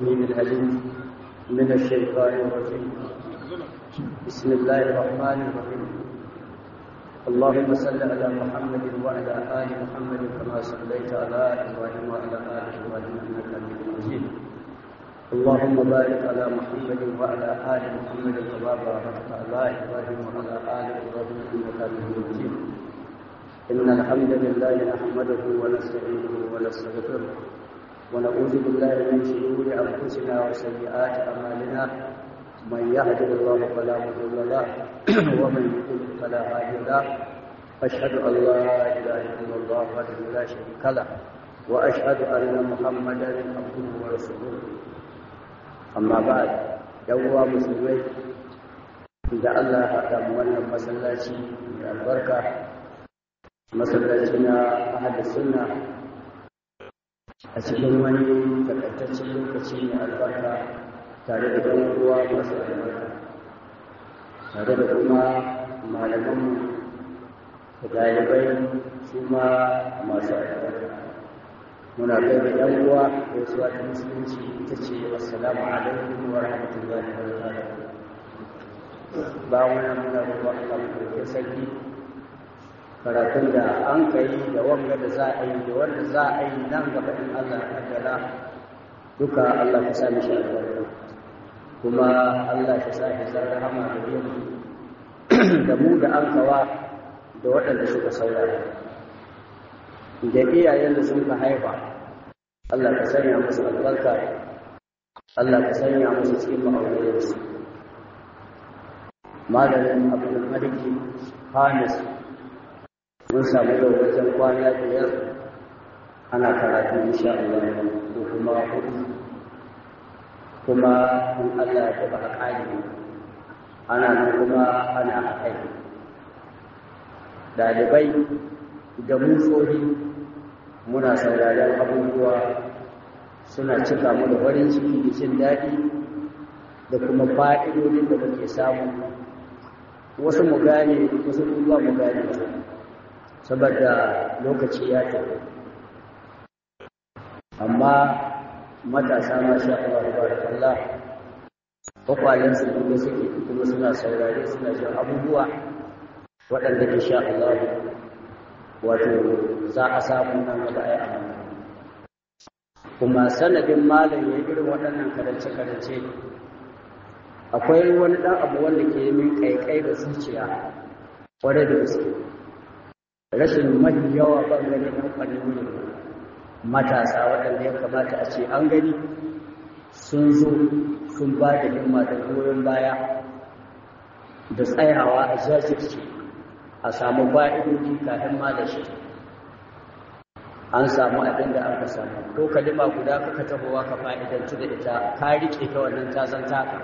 من العليم من الشيطان الرجيم بسم الله الرحمن الرحيم اللهم صل على محمد وعلى ال محمد كما صليت على ابراهيم وعلى ال ابراهيم انك حميد مجيد اللهم بارك على محمد وعلى ال محمد كما باركت على ابراهيم وعلى ال ابراهيم انك حميد مجيد ان الحمد لله نحمده ونستعينه ونستغفره ونعوذ بالله من شرور انفسنا وسيئات اعمالنا من يهده الله فلا مضل له ومن يضلل فلا هادي له اشهد ان لا اله الا الله وحده لا شريك له واشهد ان محمدا عبده ورسوله اما بعد يوم مسلمai da Allah haɗa mu wannan masallaci mai albarka masallaci na ahadu sunna a cikin wani takaitaccen lokaci mai albarka tare da ɗan uwa masu albarka tare da kuma malamanmu da ɗalibai su ma masu albarka muna kai da ɗan uwa da wasu wata musulunci ita ce assalamu alaikum wa rahmatullahi wa barakatuh ba wani muna ruwa a kan sarki karatun da an kai da wanga da za a yi da wanda za a yi nan gaba in Allah ya kaddara duka Allah ka sa mishi albarka kuma Allah ka sa shi zan rahama da yin da mu da an kawa da waɗanda suka saurara da iyayen da sun ka haifa Allah ka sanya musu albarka Allah ka sanya musu cikin ma'aurayensu malamin abdul maliki hamis mun samu da wajen kwana biyar ana karatu insha Allah ko kuma hudu kuma in Allah ya taba haƙari ana nan kuma ana haƙai dalibai da musohi muna sauraron abubuwa suna cika mu da farin ciki da jin daɗi da kuma fa'idodin da muke samu wasu mu gane wasu kuma mu gane saboda lokaci ya tafi amma matasa ma sha Allah barakallah kwakwalen su kuma suke kuma suna saurare suna jin abubuwa waɗanda ke sha Allah wato za a samu nan gaba ai amma kuma sanadin malam ya irin waɗannan karance-karance akwai wani ɗan abu wanda ke min ƙaiƙai da zuciya ƙwarai da gaske rashin mafi yawa ɓangare ɗan ƙwararru matasa waɗanda ya kamata a ce an gani sun zo sun ba da himma da goyon baya da tsayawa a jajirce a samu ba'idoji kafin ma da shi an samu abin da aka samu ko kalima guda kaka tahowa ka fa'idanci da ita ka riƙe ta wannan tazan taka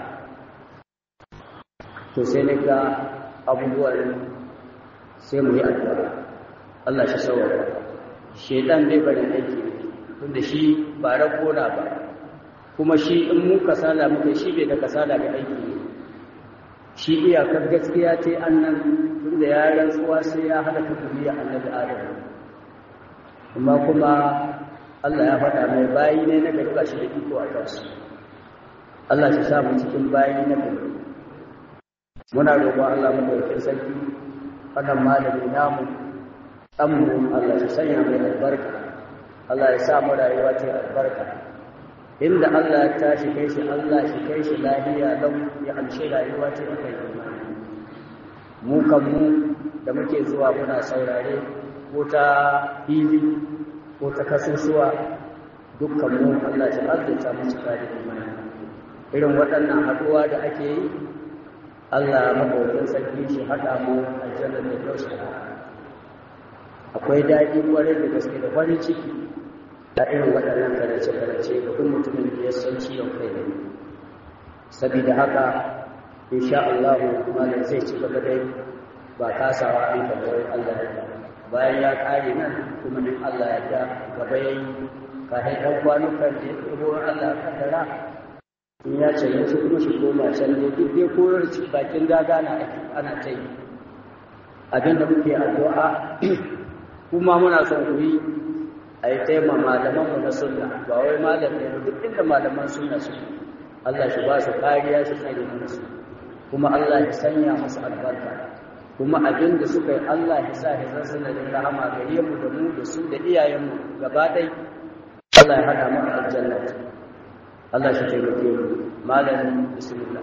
to sai na ga abubuwan sai mu yi addu'a Allah shi saurara shedan bai bari aiki tunda shi ba ragona ba kuma shi in mu kasala muke shi bai da kasala ga aiki shi iyakar gaskiya ce annan tunda ya rantsuwa sai ya hada ta duniya annabi adam amma kuma Allah ya faɗa mai bayi ne na gari shi da iko a kansu Allah shi samu cikin bayi na gari muna roƙon Allah madaukakin sarki wannan malami namu ɗanmu Allah ya sanya mai albarka Allah ya sa mu rayuwa ta albarka inda Allah ya tashi kai shi Allah shi kai shi lahiya don ya amshe rayuwa ta kai mu kan mu da muke zuwa muna saurare ko ta fili ko ta kasusuwa dukkan mu Allah ya arzuta mu cika da imani irin waɗannan haɗuwa da ake yi Allah maɗaukin sarki shi haɗa mu a jannar da kyau akwai daɗi ƙwarai da gaske da farin ciki a irin waɗannan karace-karace da kuma mutumin da ya san ciwon kai ne saboda haka insha Allah malam zai ci gaba dai ba kasawa an kamar Allah ya bayan ya ƙare nan kuma in Allah ya da gaba yayi kafin ɗan kwanukan da ya ɗebo Allah kaddara in ya ce yanzu kuma shi koma can ne duk dai koyar bakin daga na ana ta yi abinda muke addu'a kuma muna son ku yi a yi taima malamanmu na sunna ba wai malamin duk inda malaman sunna su Allah shi ba su kariya shi tsare musu kuma Allah ya sanya musu albarka kuma abin da suka yi Allah ya sa ya zan sanadin rahama gare mu da mu da su da iyayenmu gaba ɗai Allah ya haɗa mu a aljanna Allah shi taimake mu malamin bismillah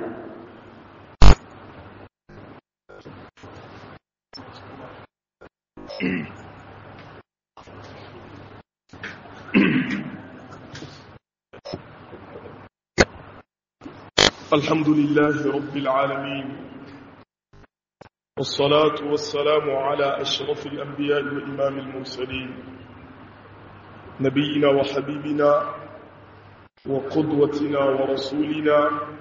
الحمد لله رب العالمين والصلاة والسلام على أشرف الأنبياء وإمام المرسلين نبينا وحبيبنا وقدوتنا ورسولنا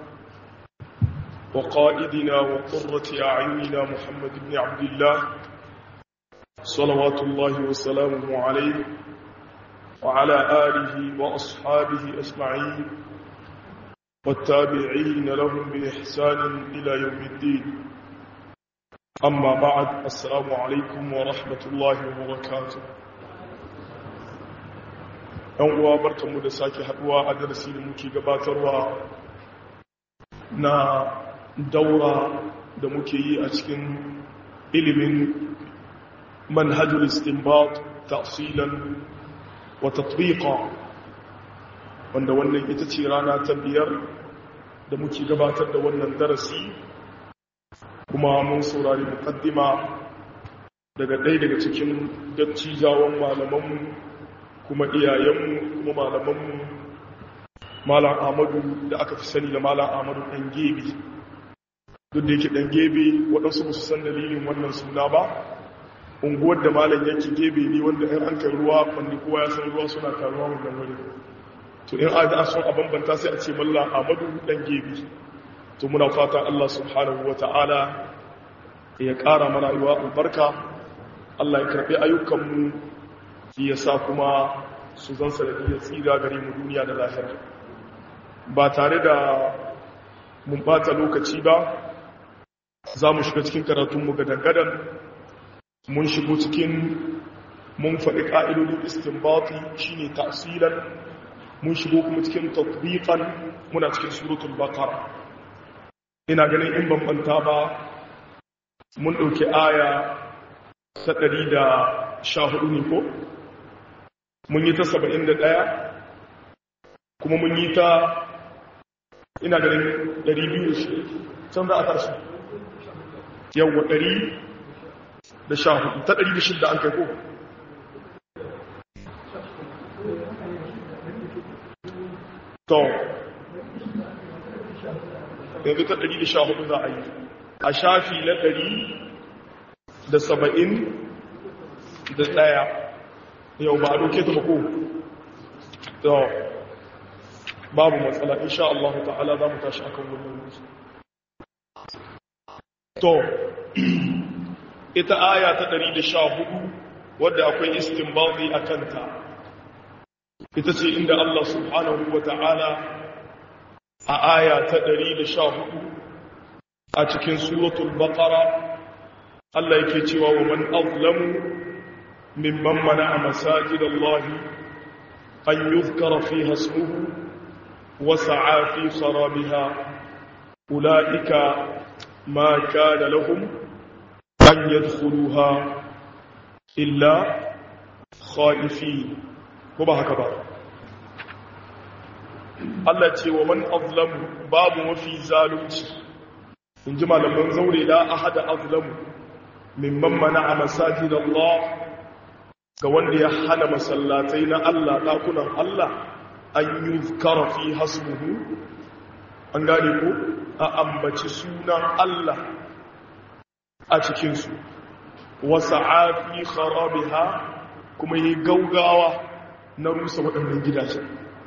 وقائدنا وقرة أعيننا محمد بن عبد الله صلوات الله وسلامه عليه وعلى آله وأصحابه أجمعين والتابعين لهم بإحسان إلى يوم الدين أما بعد السلام عليكم ورحمة الله وبركاته ‘yan uwa barkanmu da sake haɗuwa a darasi da muke gabatarwa na daura da muke yi a cikin ilimin manhajul istinbat tafsilan wa tatbiqa wanda wannan ita ce rana ta biyar da muke gabatar da wannan darasi kuma mun saurari mukaddima daga ɗaya daga cikin dattijawan malamanmu kuma iyayenmu kuma malamanmu malam ahmadu da aka fi sani da malam ahmadu ɗan gebe duk da yake ɗan gebe waɗansu ba su san dalilin wannan suna ba unguwar da malam yake gebe ne wanda ɗan an kai ruwa wanda kowa ya san ruwa suna taruwa wannan wuri to in an son a bambanta sai a ce malla ahmadu ɗan gebe to muna fata allah subhanahu wa ta'ala ya ƙara mana rayuwa albarka allah ya karɓi ayyukanmu ya sa kuma su zan sanadiyar tsira gare mu duniya da lahira ba tare da mun bata lokaci ba za mu shiga cikin karatunmu gadan-gadan mun shigo cikin mun faɗi ƙa'idodin istinbati shine tasirin mun shigo kuma cikin tatbiqan muna cikin suratul baqara ina ganin in bambanta ba mun ɗauki aya ta ɗari da sha hudu ne ko mun yi ta saba'in da ɗaya kuma mun yi ta ina ganin ɗari biyu da shi can za a tashi yawwa ɗari da sha hudu ta ɗari da shidda an kai ko to yanzu ta ɗari da sha hudu za a yi a shafi na ɗari da saba'in da ɗaya yau ba a doke ta bako to babu matsala insha Allah ta'ala za mu tashi akan wannan musu to ita aya ta 114 wadda akwai istinbati akan ta ita ce inda Allah subhanahu wa ta'ala a aya ta 114 a cikin suratul baqara Allah yake cewa wa man azlamu ممن منع مساجد الله أن يذكر فيها اسمه وسعى في خرابها أولئك ما كان لهم أن يدخلوها إلا خائفين وما هكذا Allah ce wa man azlamu babu mafi zalunci in ji malaman zaure la ahada azlamu mimman mana a masajid Allah ga wanda ya hana masallatai na Allah ɗakunan Allah an yi fi hasmuhu an gane ko a ambaci sunan Allah a cikinsu wasa afi kharabiha kuma yi gaugawa na rusa waɗannan gidaje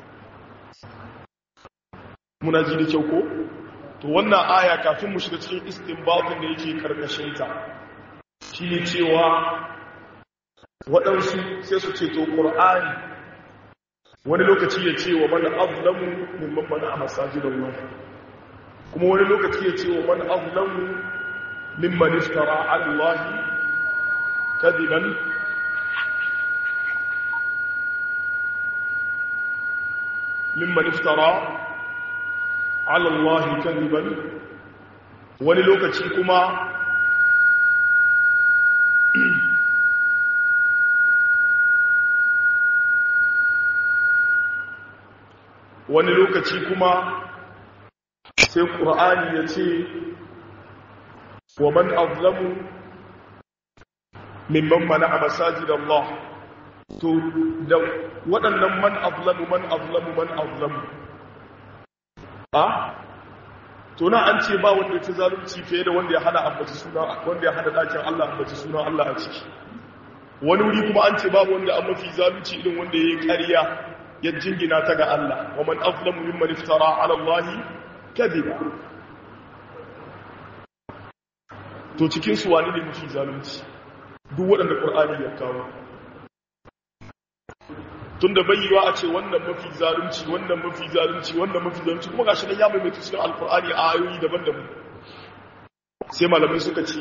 muna ji da kyau ko to wannan aya kafin mu shiga cikin istinbatin da yake karkashinta shi ne cewa waɗansu sai su ce to ƙur'ani wani lokaci ya ce wa mana azlamu mimman mana a masajidun nan kuma wani lokaci ya ce wa mana azlamu mimman iftara allahi kadiban mimman iftara ala Allah kadiban wani lokaci kuma wani lokaci kuma sai ƙur'ani ya ce wa man azlamu mimman mana a masajid Allah to da waɗannan man azlamu man azlamu man azlamu a to na an ce ba wanda ya fi zalunci fiye da wanda ya hada ambaci suna wanda ya hada dakin Allah ambaci suna Allah a ciki wani wuri kuma an ce babu wanda an mafi zalunci irin wanda ya yi ƙarya ya jingina ta ga Allah wa man azlamu mimman iftara ala Allah kadhiba to cikin su wani ne mafi zalunci duk waɗanda Qur'ani ya kawo tunda bayyiwa a ce wannan mafi zalunci wannan mafi zalunci wannan mafi zalunci kuma gashi nan ya maimaita cikin alkur'ani a ayoyi daban-daban sai malamai suka ce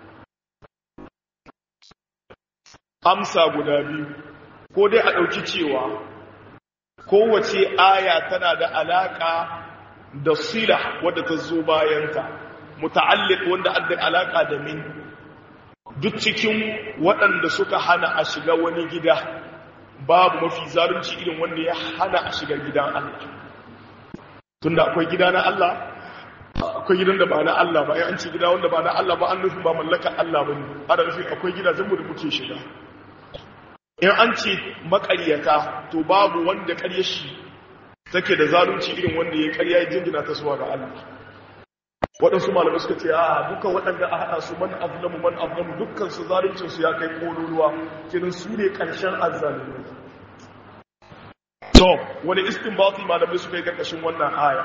amsa guda biyu ko dai a ɗauki cewa kowace aya tana da alaƙa da sila wadda ta zo bayanta muta'alliq wanda adda alaƙa da min duk cikin waɗanda suka hana a shiga wani gida babu mafi zalunci irin wanda ya hana a shiga gidan Allah tunda akwai gida na Allah akwai gidan da ba na Allah ba an ce gida wanda ba na Allah ba an nufin ba mallaka Allah ba ne ana nufin akwai gidajen mu da muke shiga in an ce makaryata to babu wanda karya shi take da zalunci irin wanda ya karya ya jingina ta suwa ga Allah waɗansu malamai suka ce a dukkan waɗanda a haɗa su man azlamu man azlamu dukkan su zaluncin su ya kai kololuwa kirin su ne ƙarshen azzalumai to wani istinbati malamai suka yi ƙarƙashin wannan aya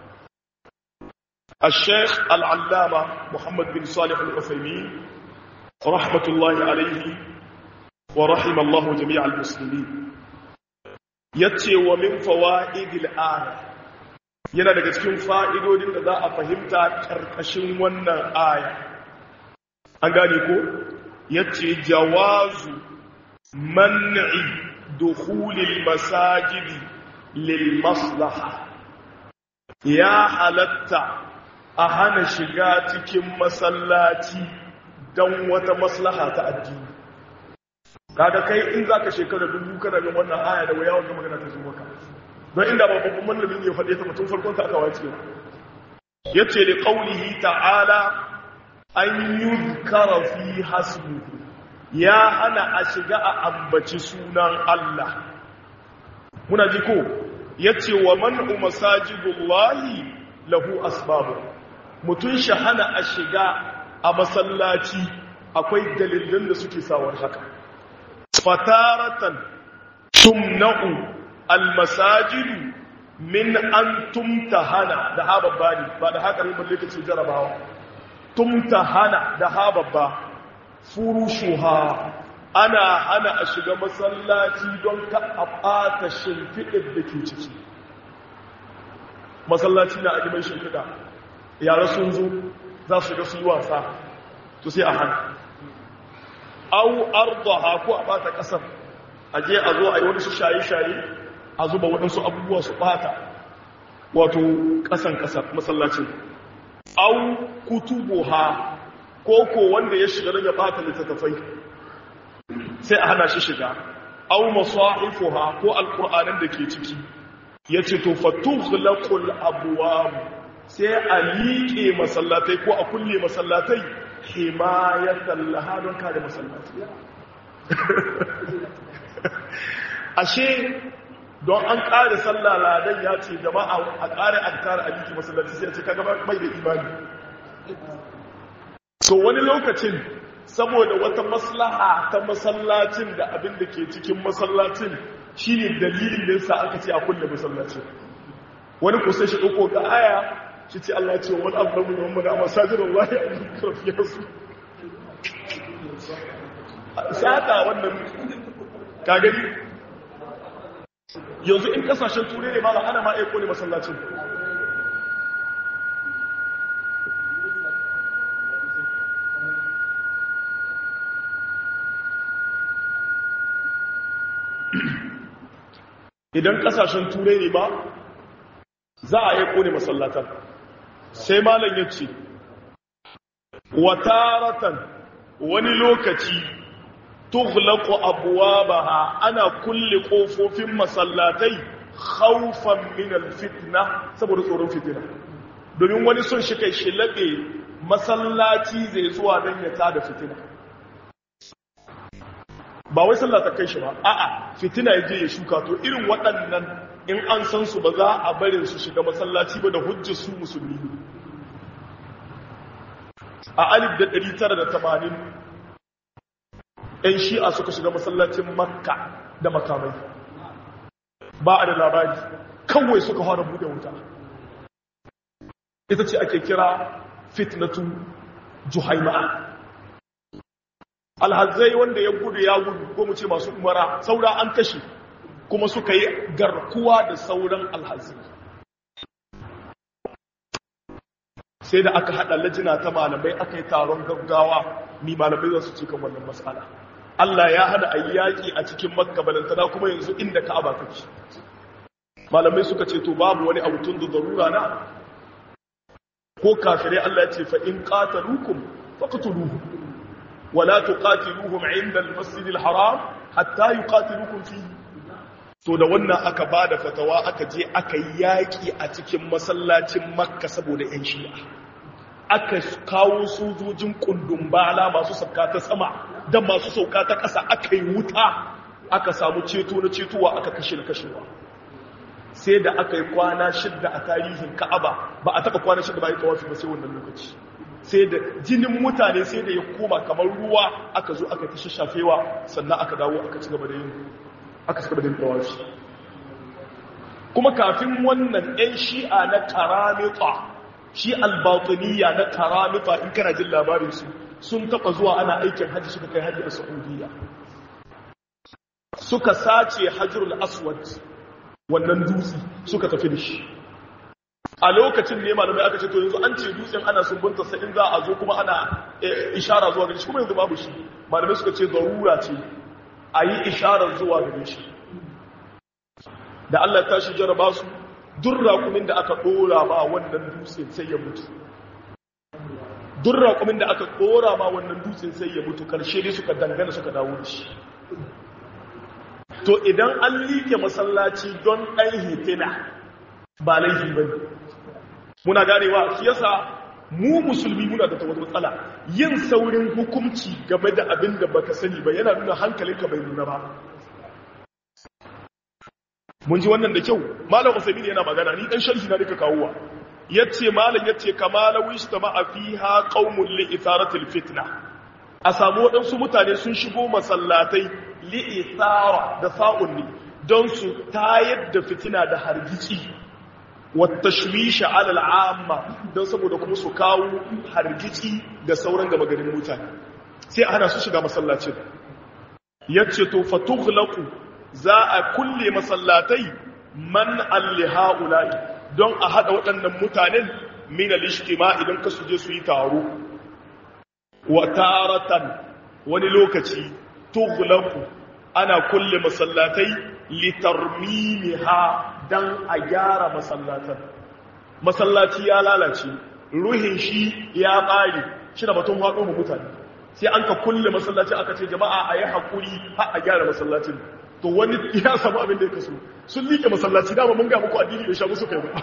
الشيخ العلامة محمد بن صالح العثيمين رحمة الله عليه ورحم الله جميع المسلمين يتي ومن فوائد الآية yana daga cikin fa'idodin da za a fahimta ƙarƙashin wannan aya an gane ko yace jawazu man'i dukhulil masajidi lil maslaha ya halatta a hana shiga cikin masallaci don wata maslaha ta addini kaga kai in zaka shekara dubu kana bin wannan aya da waya wanda magana ta zo maka don inda ba babban mallamin ya faɗe ta mutum farkon ta aka wace yace li qawlihi ta'ala an yuzkara fi hasbuhu ya hana a shiga a ambaci sunan Allah muna ji ko yace wa man'u masajidullahi lahu asbabu mutun shahana a shiga a masallaci akwai dalilan da suke sawar haka fataratan tumna'u almasajidu min an tumtahana da hababbani ba da haka ne balle kace jarabawa tumtahana da hababba furushuha ana hana a shiga masallaci don ka a ɓata shimfiɗin da ke ciki masallaci na a mai shimfiɗa yara sun zo za su shiga su yi wasa to sai a hana au ardaha ko a ɓata ƙasar a je a zo a yi wani su shaye-shaye a zuba waɗansu abubuwa su ɓata wato ƙasan ƙasar masallacin au kutubuha ko ko wanda ya shiga don ya ɓata littattafai sai a hana shi shiga au masahifuha ko alƙur'anin da ke ciki ya ce to fatughlaqul abwab sai a liƙe masallatai ko a kulle masallatai himayatan laha don kare masallatai ashe don an ƙare sallah ladan ya ce jama'a a ƙare adkar a liƙe masallatai sai ya ce kaga mai da imani to wani lokacin saboda wata maslaha ta masallacin da abin da ke cikin masallacin shi ne dalilin da yasa aka ce a kulle masallacin wani kusa shi ɗauko ga aya shi ce Allah ce wani abu da wani a masajin Allah ya yi karfiyar su sata wannan kagari yanzu in kasashen turai ne ma ana ma aiko ne masallacin idan kasashen turai ne ba za a yi kone masallatan sai malam ya ce wataratan wani lokaci tughlaqu abwabaha ana kulle kofofin masallatai khawfan min alfitna saboda tsoron fitina domin wani son shi kai shi labe masallaci zai zuwa dan ya tada fitina ba wai sallah ta kai shi ba a'a fitina yaje ya shuka to irin waɗannan in an san su ba za a barin su shiga masallaci ba da hujjar su musulmi a alif da 980 'yan shi'a suka shiga masallacin makka da makamai ba a da labari kawai suka fara bude wuta ita ce ake kira fitnatu juhaima'a alhazai wanda ya gudu ya gudu ko mu ce masu umara saura an kashe kuma suka yi garkuwa da sauran alhazai sai da aka hada lajina ta malamai aka yi taron gaggawa ni malamai za su ce kan wannan matsala Allah ya hana a yi yaƙi a cikin makka balantana kuma yanzu inda ka'aba kake malamai suka ce to babu wani abu tun da zarura na ko kafirai Allah ya ce fa in qataluukum faqtuluhum wala tuqatiluhum 'inda al-masjid al-haram hatta yuqatilukum fihi to da wannan aka bada fatawa aka je aka yi yaƙi a cikin masallacin makka saboda 'yan shi'a aka kawo sojojin kundin bala masu sauka ta sama da masu sauka ta ƙasa aka yi wuta aka samu ceto na cetowa aka kashe na kashewa sai da aka yi kwana shidda a tarihin ka'aba ba a taɓa kwana shidda ba yi tawafi ba sai wannan lokaci sai da jinin mutane sai da ya koma kamar ruwa aka zo aka tashi shafewa sannan aka dawo aka ci gaba da yin aka ci gaba da yin tawafi kuma kafin wannan 'yan shi'a na karamita shi albatiniya na karamita in kana jin labarinsu sun taba zuwa ana aikin hajji suka kai hajji a saudiya suka sace hajjurul aswad wannan dutse suka tafi da shi a lokacin ne malamai aka ce to yanzu an ce dutsen ana sumbunta sa in za a zo kuma ana ishara zuwa gare shi kuma yanzu babu shi malamai suka ce zarura ce a yi ishara zuwa gare shi da Allah ta shi jaraba su duk raƙumin da aka ɗora ma wannan dutsen sai ya mutu duk raƙumin da aka ɗora ma wannan dutsen sai ya mutu ƙarshe ne suka dangana suka dawo da shi to idan an liƙe masallaci don ɗan hitina ba laifi ba ne muna ganewa shi yasa mu musulmi muna da wata matsala yin saurin hukunci game da abin da baka sani ba yana nuna hankalinka bai nuna ba mun ji wannan da kyau malam usaimin yana magana ni dan sharhi na duka kawowa yace malam yace kama la wishtama fiha qaumun li itharatil fitna a samu wadansu mutane sun shigo masallatai li ithara da sa'un ne don su tayar da fitina da hargici wa tashwisha ala al'amma don saboda kuma su kawo hargici da sauran gama garin mutane sai ana su shiga masallacin yace to fatughlaqu za a kulle masallatai man alli ha'ula'i don a haɗa waɗannan mutanen min al-ijtima idan ka suje su yi taro wa taratan wani lokaci tughlaqu ana kulle masallatai litarmimiha dan a gyara masallatan masallaci ya lalace ruhin shi ya ƙare shi da batun haɗo mu mutane sai an ka kulle masallaci aka ce jama'a a yi haƙuri har a gyara masallacin to wani ya samu abin da ya kaso sun liƙe masallaci dama mun ga muku addini bai sha musu kai ba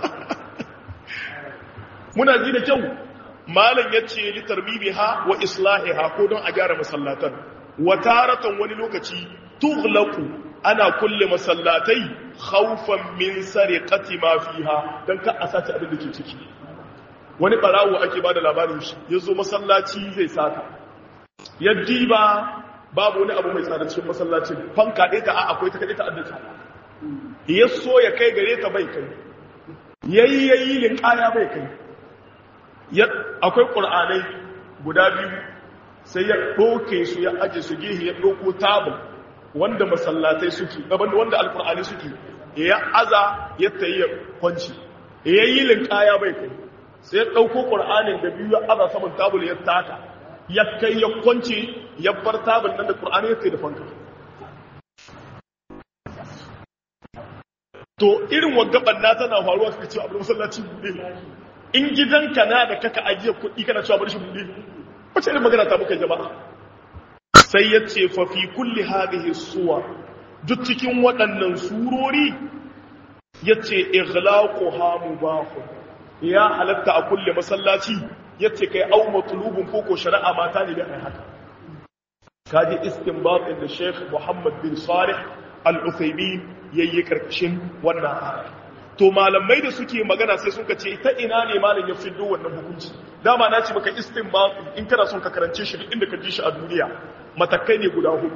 muna ji da kyau malam yace li tarbibiha wa islahiha ko don a gyara masallatan wa taratan wani lokaci tughlaqu ana kulle masallatai khawfan min sariqati ma fiha dan ka a sace abin da ke ciki wani barawo ake bada labarin shi yazo masallaci zai sata yaddi ba babu wani abu mai tsada cikin masallacin fanka ɗaya ta a akwai ta kaɗai ta addata ya so ya kai gare ta bai kai yayi yayi linkaya bai kai akwai ƙur'anai guda biyu sai ya ɗoke su ya aje su gehe ya ɗoko tabin wanda masallatai suke gaban da wanda alƙur'ani suke ya aza ya tayi ya kwanci ya yi linkaya bai kai sai ya ɗauko ƙur'anin da biyu ya aza saman tabul ya taka ya kai ya kwance ya bar tabin nan da ƙur'ani ya kai da fanka to irin waggaban na tana faruwa kaka cewa abin masallaci bude in gidanka na da kaka ajiye kuɗi kana cewa bar shi bude wace irin magana ta muka jama'a sai ya ce fa fi kulli hadhihi suwa duk cikin waɗannan surori ya ce ighlaquha mubahun ya halatta a kulle masallaci ya ce kai au matlubun koko shari'a mata ne da ai haka kaji istinbatin da Sheikh Muhammad bin Salih Al-Uthaymeen yayi karkashin wannan aya to malamai da suke magana sai suka ce ta ina ne malam ya fiddo wannan hukunci dama na ce maka istinbat in kana son ka karance shi duk inda ka ji shi a duniya matakai ne guda hudu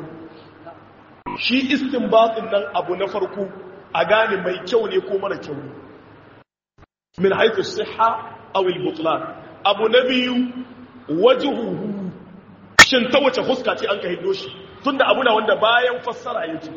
shi istinbatin nan abu na farko a gane mai kyau ne ko mara kyau ne min haythu sihha aw al-butlan abu na biyu wajhuhu shin ta wace huska ce an ka hiddo shi tunda abu na wanda bayan fassara yake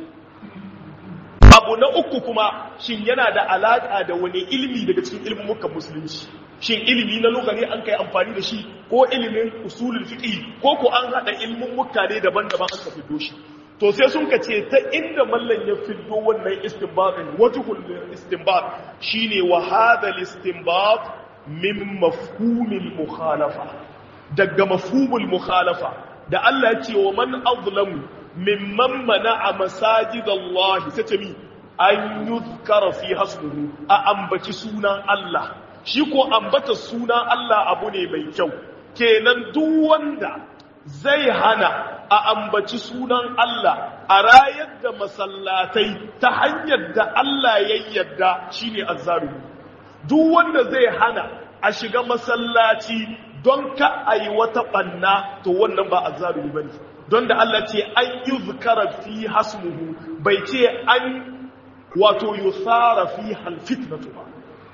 abu na uku kuma shin yana da alaka da wani ilimi daga cikin ilimin mukan musulunci shin ilimi na lugha ne an kai amfani da shi ko ilimin usulul fiqh ko ko an hada ilimin mukka ne daban-daban an ka fiddo shi to sai sun ka ce ta inda mallan ya fiddo wannan istinbatin wajhul istinbat shine wa hadha istinbat min mafhumil mukhalafa daga mafhumul mukhalafa da Allah ya ce wa man azlamu mimman mana'a masajidallahi sai ce mi an yuzkara fi hasbuhu a ambaci sunan Allah shi ko ambata sunan Allah abu ne mai kyau kenan duk wanda zai hana a ambaci sunan Allah a rayar da masallatai ta hanyar da Allah ya yarda shine azzalumi duk wanda zai hana a shiga masallaci don ka ayi wata banna to wannan ba azzalumi bane don da Allah ce an yi zukara fi hasmuhu bai ce an wato yusara fi halfitnatu ba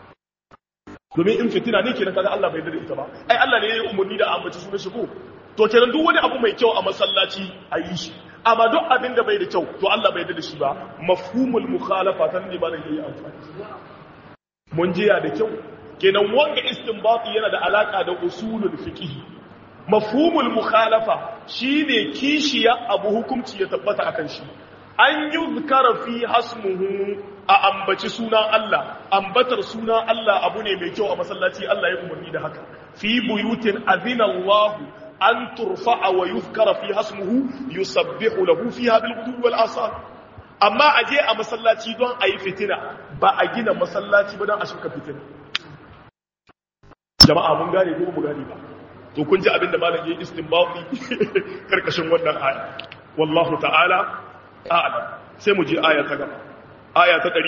domin in fitina ne kenan kaga Allah bai dade ita ba ai Allah ne ya yi umarni da ambaci sunan shi ko to kenan duk wani abu mai kyau a masallaci a yi shi amma duk abin da bai da kyau to Allah bai dade shi ba mafhumul mukhalafa tan ne ba da yayi amfani mun jiya da kyau kenan wanga istinbati yana da alaka da usulul fiqh mafhumul mukhalafa shine kishiya abu hukunci ya tabbata akan shi an yuzkara fi hasmuhu a ambaci sunan Allah ambatar sunan Allah abu ne mai kyau a masallaci Allah ya umarni da haka fi buyutin azina Allah an turfa'a wa yuzkara fi hasmuhu yusabbihu lahu fiha bil ghudwi wal asar amma aje a masallaci don ayi fitina ba a gina masallaci ba don a shuka fitina jama'a mun gane ko mu gane ba to kun ji abinda malam yayi istinbati karkashin wannan aya wallahu ta'ala a'lam sai mu je aya ta gaba aya ta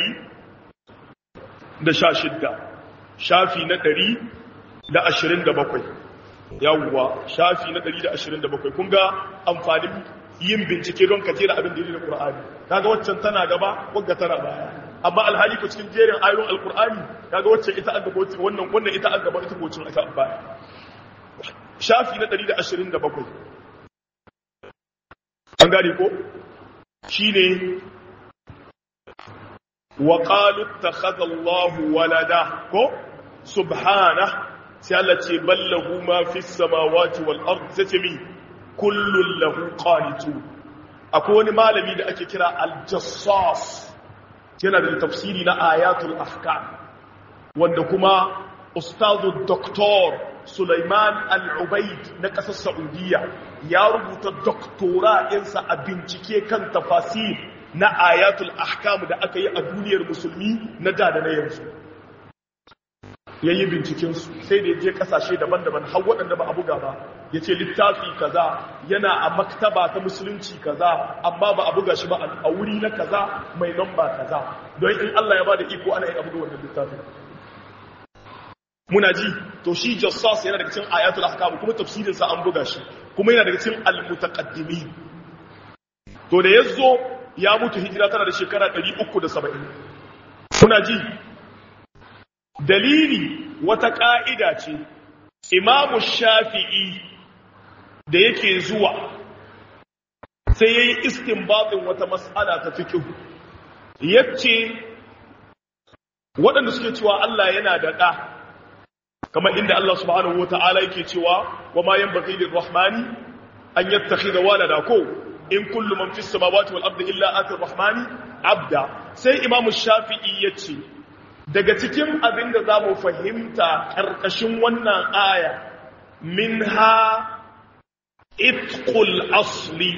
116 shafi na 127 yawwa shafi na 127 kun ga amfanin yin bincike don ka jera abin da yake da Qur'ani kaga waccan tana gaba wagga tana baya amma alhali ko cikin jerin ayoyin alqur'ani kaga wacce ita an gaba wannan wannan ita an gaba ita ko cin ita baya shafi na 127 an gane ko shine wa qalu ittakhadha Allahu walada ko subhanahu sai Allah ce ballahu ma fis samawati wal ard sai mi kullun lahu qanitu akwai wani malami da ake kira al-jassas yana da tafsiri na ayatul ahkam wanda kuma ustazu doktor Sulaiman al-Ubaid na ƙasar Saudiya ya rubuta doktora ɗinsa a bincike kan tafasir na ayatul ahkam da aka yi a duniyar musulmi na da da na yanzu ya yi bincikensu sai da ya je kasashe daban-daban har waɗanda ba a buga ba ya ce littafi kaza yana a maktaba ta musulunci kaza amma ba a buga shi ba a wuri na kaza mai lamba kaza don in Allah ya ba da iko ana yin abu da wannan littafin muna ji to shi jassas yana daga cikin ayatul ahkam kuma tafsirin sa an buga shi kuma yana daga cikin al-mutaqaddimin to da yazo ya mutu hijira tana da shekara 370 muna ji dalili wata ƙa'ida ce, Imamu Shafi'i da yake zuwa sai ya yi istinbatin wata matsala ta fikin, yace waɗanda suke cewa Allah yana da ɗa, kamar inda Allah subhanahu wa ta'ala yake cewa wa ma yan baƙi rahmani an yattaki da walada ko, in kullu man fis samawati wal ardi illa ati rahmani abda sai imam shafi'i yace daga cikin abin da zamu fahimta karkashin wannan aya minha itqul asli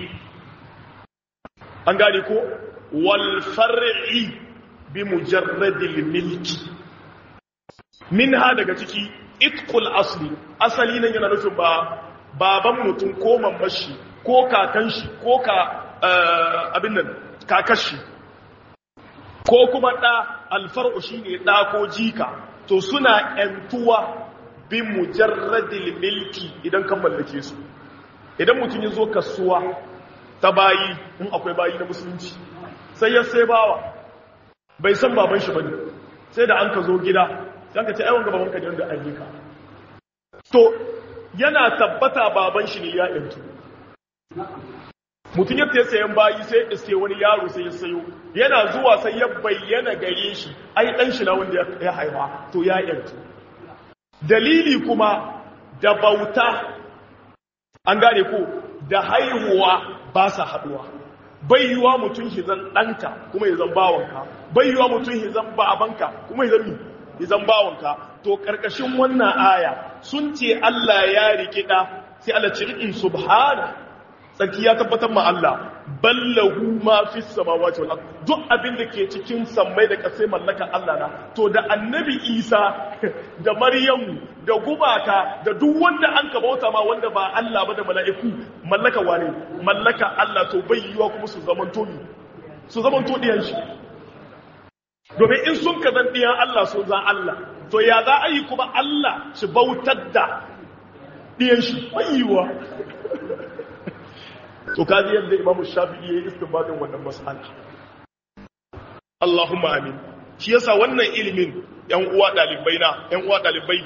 an gane ko wal far'i bi mujarradil milki minha daga ciki itqul asli asali nan yana nufin ba baban mutum ko mamashi ko kakan shi ko ka abin nan kakashi ko kuma da alfar'u shine da ko jika to suna yantuwa bi mujarradil milki idan kan mallake su idan mutum ya zo kasuwa ta bayi in akwai bayi na musulunci sai ya sai bawa bai san baban shi bane sai da an ka zo gida sai ka ce ai wanga babanka ne wanda an yi ka to yana tabbata baban shi ne ya yantu mutum yadda ya sayan bayi sai iske wani yaro sai ya sayo yana zuwa sai ya bayyana gare shi ai dan shi na wanda ya haifa to ya yantu dalili kuma da bauta an gane ko da haihuwa ba sa haduwa bai yiwa mutum hizan ɗanka kuma ya zan bawanka bai yiwa mutum hizan babanka kuma ya zan hizan bawanka to ƙarƙashin wannan aya sun ce Allah ya rikida sai Allah ce in subhana tsarki ya tabbatar ma Allah ballahu ma fi samawati wal ard duk abin da ke cikin sammai da kasai mallaka Allah na to da annabi Isa da Maryam da gubaka da duk wanda an ka bauta ma wanda ba Allah ba da mala'iku mallaka wane mallaka Allah to bai yiwa kuma su zaman to su zaman to diyan shi domin in sun ka zan diyan Allah sun zan Allah to ya za a yi kuma Allah shi bautar da diyan shi bai yiwa to kaji yadda imamu shafi'i ya yi istinbadin wannan mas'ala Allahumma amin shi yasa wannan ilimin yan uwa dalibai na yan uwa dalibai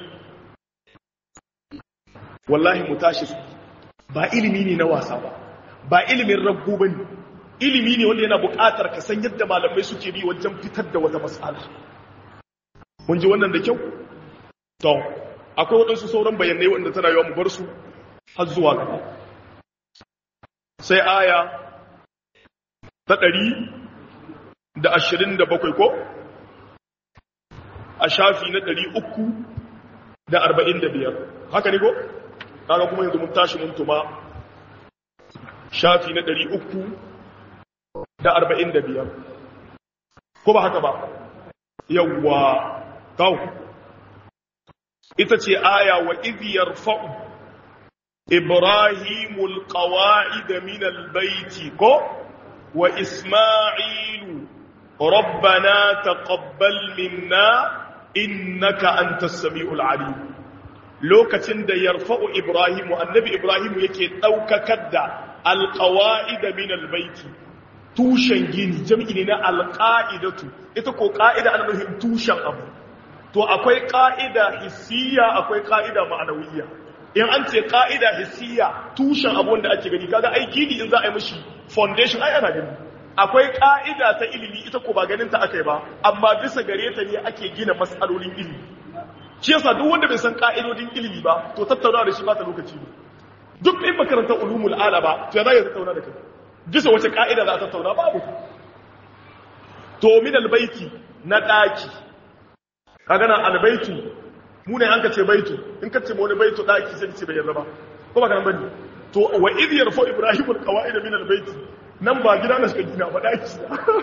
wallahi mu tashi ba ilimi ne na wasa ba ba ilimin rabbu bane ilimi ne wanda yana buƙatar ka san yadda malamai suke bi wajen fitar da wata mas'ala mun ji wannan da kyau to akwai waɗansu sauran bayanai wanda tana yawa mu bar su har zuwa gaba sai aya ta ɗari da ashirin da bakwai ko a shafi na ɗari uku da arba'in da biyar haka ne ko? kaga kuma yanzu mun tashi mun tuma shafi na ɗari uku da arba'in da biyar ko ba haka ba yawwa kawo ita ce aya wa iziyar fa'u إبراهيم القواعد من البيت كو وإسماعيل ربنا تقبل منا إنك أنت السميع العليم لوكتن دا يرفع إبراهيم النبي إبراهيم يكي توككد القواعد من البيت tushen gini jam'i ne na alƙa'idatu ita ko ƙa'ida ana nufin tushen abu to akwai ƙa'ida hissiya akwai ƙa'ida ma'anawiyya in an ce ka'ida hissiya tushen abun da ake gani kaga ai gini in za a yi mishi foundation ai ana gani akwai ka'ida ta ilimi ita ko ba ganin ta akai ba amma bisa gare ta ne ake gina mas'alolin ilimi shi yasa duk wanda bai san ka'idodin ilimi ba to tattauna da shi ba ta lokaci ne duk in makarantar ulumul ala ba to ya za ya tattauna da kai bisa wace ka'ida za a tattauna babu to min albaiti na daki kaga na albaitu mu ne an ka ce baitu in ka ce wani baitu daki sai ce bai yarda ba ko ba kan bane to wa id yarfa ibrahim alqawaid min albayt nan ba gida na suka gina ba daki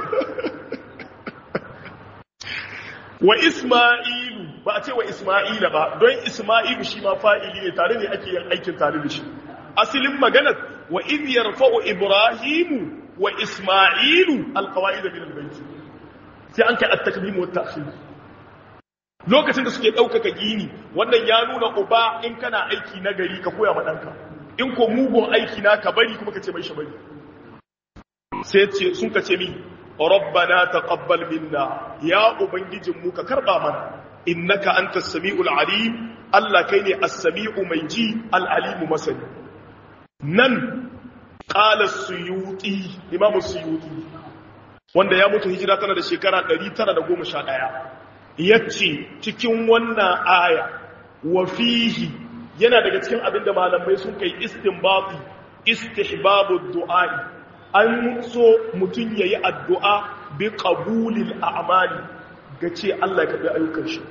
wa isma'ilu ba a ce wa isma'ila ba don isma'ilu shi ma fa'ili ne tare ne ake yin aikin tare da shi asalin maganar wa id yarfa ibrahim wa isma'ilu alqawaid min albayt sai an kai at-takdim wa at-ta'khir lokacin da suke ɗaukaka gini wannan ya nuna uba in kana aiki na gari ka koya ma ɗanka in ko mugun aiki na ka bari kuma ka ce mai shabari sai ce sun ka ce mi rabbana taqabbal minna ya ubangijin mu ka karba mana innaka antas samiul alim Allah kai ne as-sami'u mai ji al-alimu masani nan qala suyuti imamu suyuti wanda ya mutu hijira tana da shekara 911 yace cikin wannan aya wa fihi yana daga cikin abin da malamai sun kai istinbati istihbabu du'a'i an so mutum yayi addu'a bi qabulil a'mali gace Allah ya karbi ayyukan shi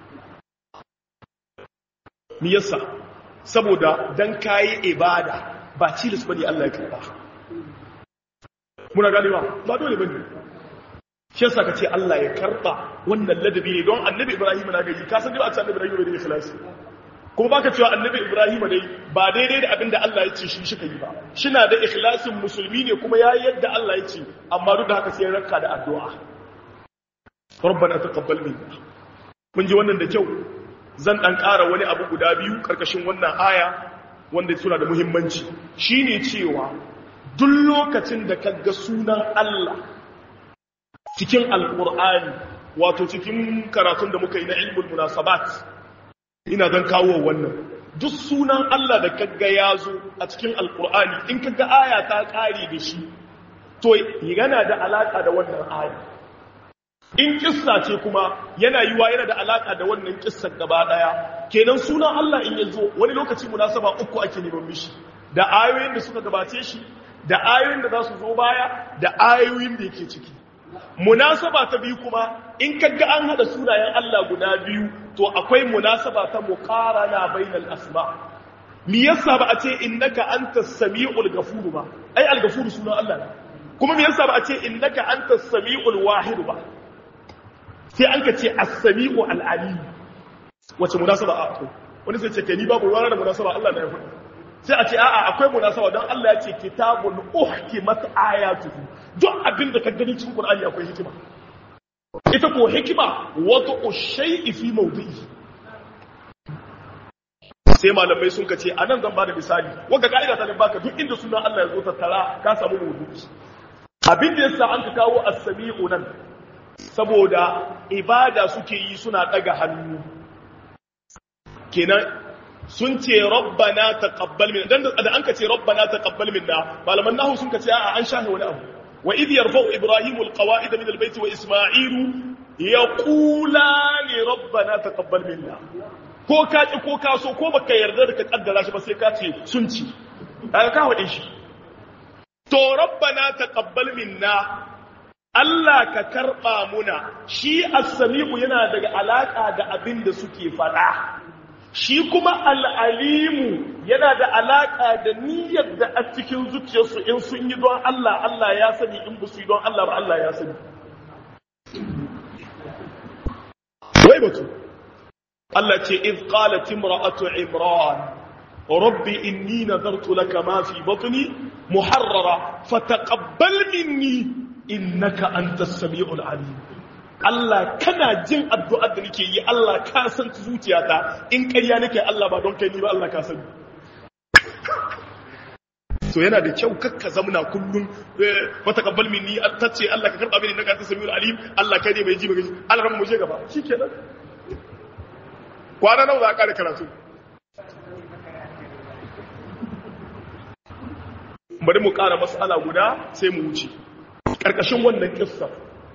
me yasa saboda dan kayi ibada ba cilis bane Allah ya karba muna gani ba ba dole bane shi yasa kace Allah ya karba wannan ladabi ne don annabi Ibrahim na gari ka san dai ba ce annabi Ibrahim da ikhlasi kuma baka cewa annabi Ibrahim dai ba daidai da abinda Allah ya ce shi shi kai ba shina da ikhlasin musulmi ne kuma yayi yadda Allah ya ce amma duk da haka sai ranka da addu'a rabbana taqabbal minna mun ji wannan da kyau zan dan ƙara wani abu guda biyu karkashin wannan aya wanda suna da muhimmanci shine cewa duk lokacin da kaga sunan Allah cikin alqur'ani wato cikin karatun da muka yi na ilmul munasabat ina zan kawo wannan duk sunan Allah da kaga ya zo a cikin alqur'ani in kaga aya ta kare da shi to yana da alaka da wannan aya in kissa ce kuma yana yiwa yana da alaka da wannan kissar gaba daya kenan sunan Allah in yazo wani lokaci munasaba uku ake neman mishi da ayoyin da suka gabace shi da ayoyin da za su zo baya da ayoyin da yake ciki munasaba ta biyu kuma in kaga an hada sunayen Allah guda biyu to akwai munasaba ta muqarana bainal asma me yasa ba a ce innaka antas samiul ghafur ba ai al-ghafur sunan Allah ne kuma me yasa ba a ce innaka antas samiul wahid ba sai an ka ce as-sami'u al-alim wace munasaba a akwai wani sai ce ke ni babu ruwa da munasaba Allah na ya faɗi sai a ce a'a akwai munasaba don Allah ya ce kitabun uhkimat ayatuhu duk abin da ka gani cikin Qur'ani akwai hikima ita ko hikima wato shay'i fi mawdi'i sai malamai sun kace anan zan bada misali wanda ka'ida ta ne baka duk inda sunan Allah ya zo tattara ka samu mawdu'i abin da yasa an ka kawo as-sami'u nan saboda ibada suke yi suna daga hannu kenan sun ce rabbana taqabbal minna dan da an ka ce rabbana taqabbal minna malaman nahu sun ka ce a'a an shahe wani abu wa idh yarfa'u ibrahimu alqawa'id min albayt wa isma'ilu yaqula li rabbana taqabbal minna ko ka ki ko ka so ko baka yarda da ka kaddara shi ba sai ka ce sun ci kaga ka wade shi to rabbana taqabbal minna Allah ka karɓa muna shi as-sami'u yana daga alaƙa da abin da suke faɗa shi kuma al'alimu yana da alaƙa da niyyar da a cikin zuciyarsu in sun yi don Allah Allah ya sani in ba su yi don Allah ba Allah ya sani wai batu Allah ce iz qalat imra'atu imran rabbi inni nadartu laka ma fi batni muharrara fataqabbal minni innaka antas samiul alim Allah kana jin addu'ar da nake yi Allah ka san zuciyata in ƙarya nake Allah ba don kai ni ba Allah ka sani so yana da kyau kakka zamna kullum wata kabbal minni tace Allah ka karba mini innaka antas samiul alim Allah kai ne mai ji mai ji Allah ran mu je gaba shikenan kwana nawa za ka kare karatu bari mu ƙara mas'ala guda sai mu wuce ƙarƙashin wannan ƙissa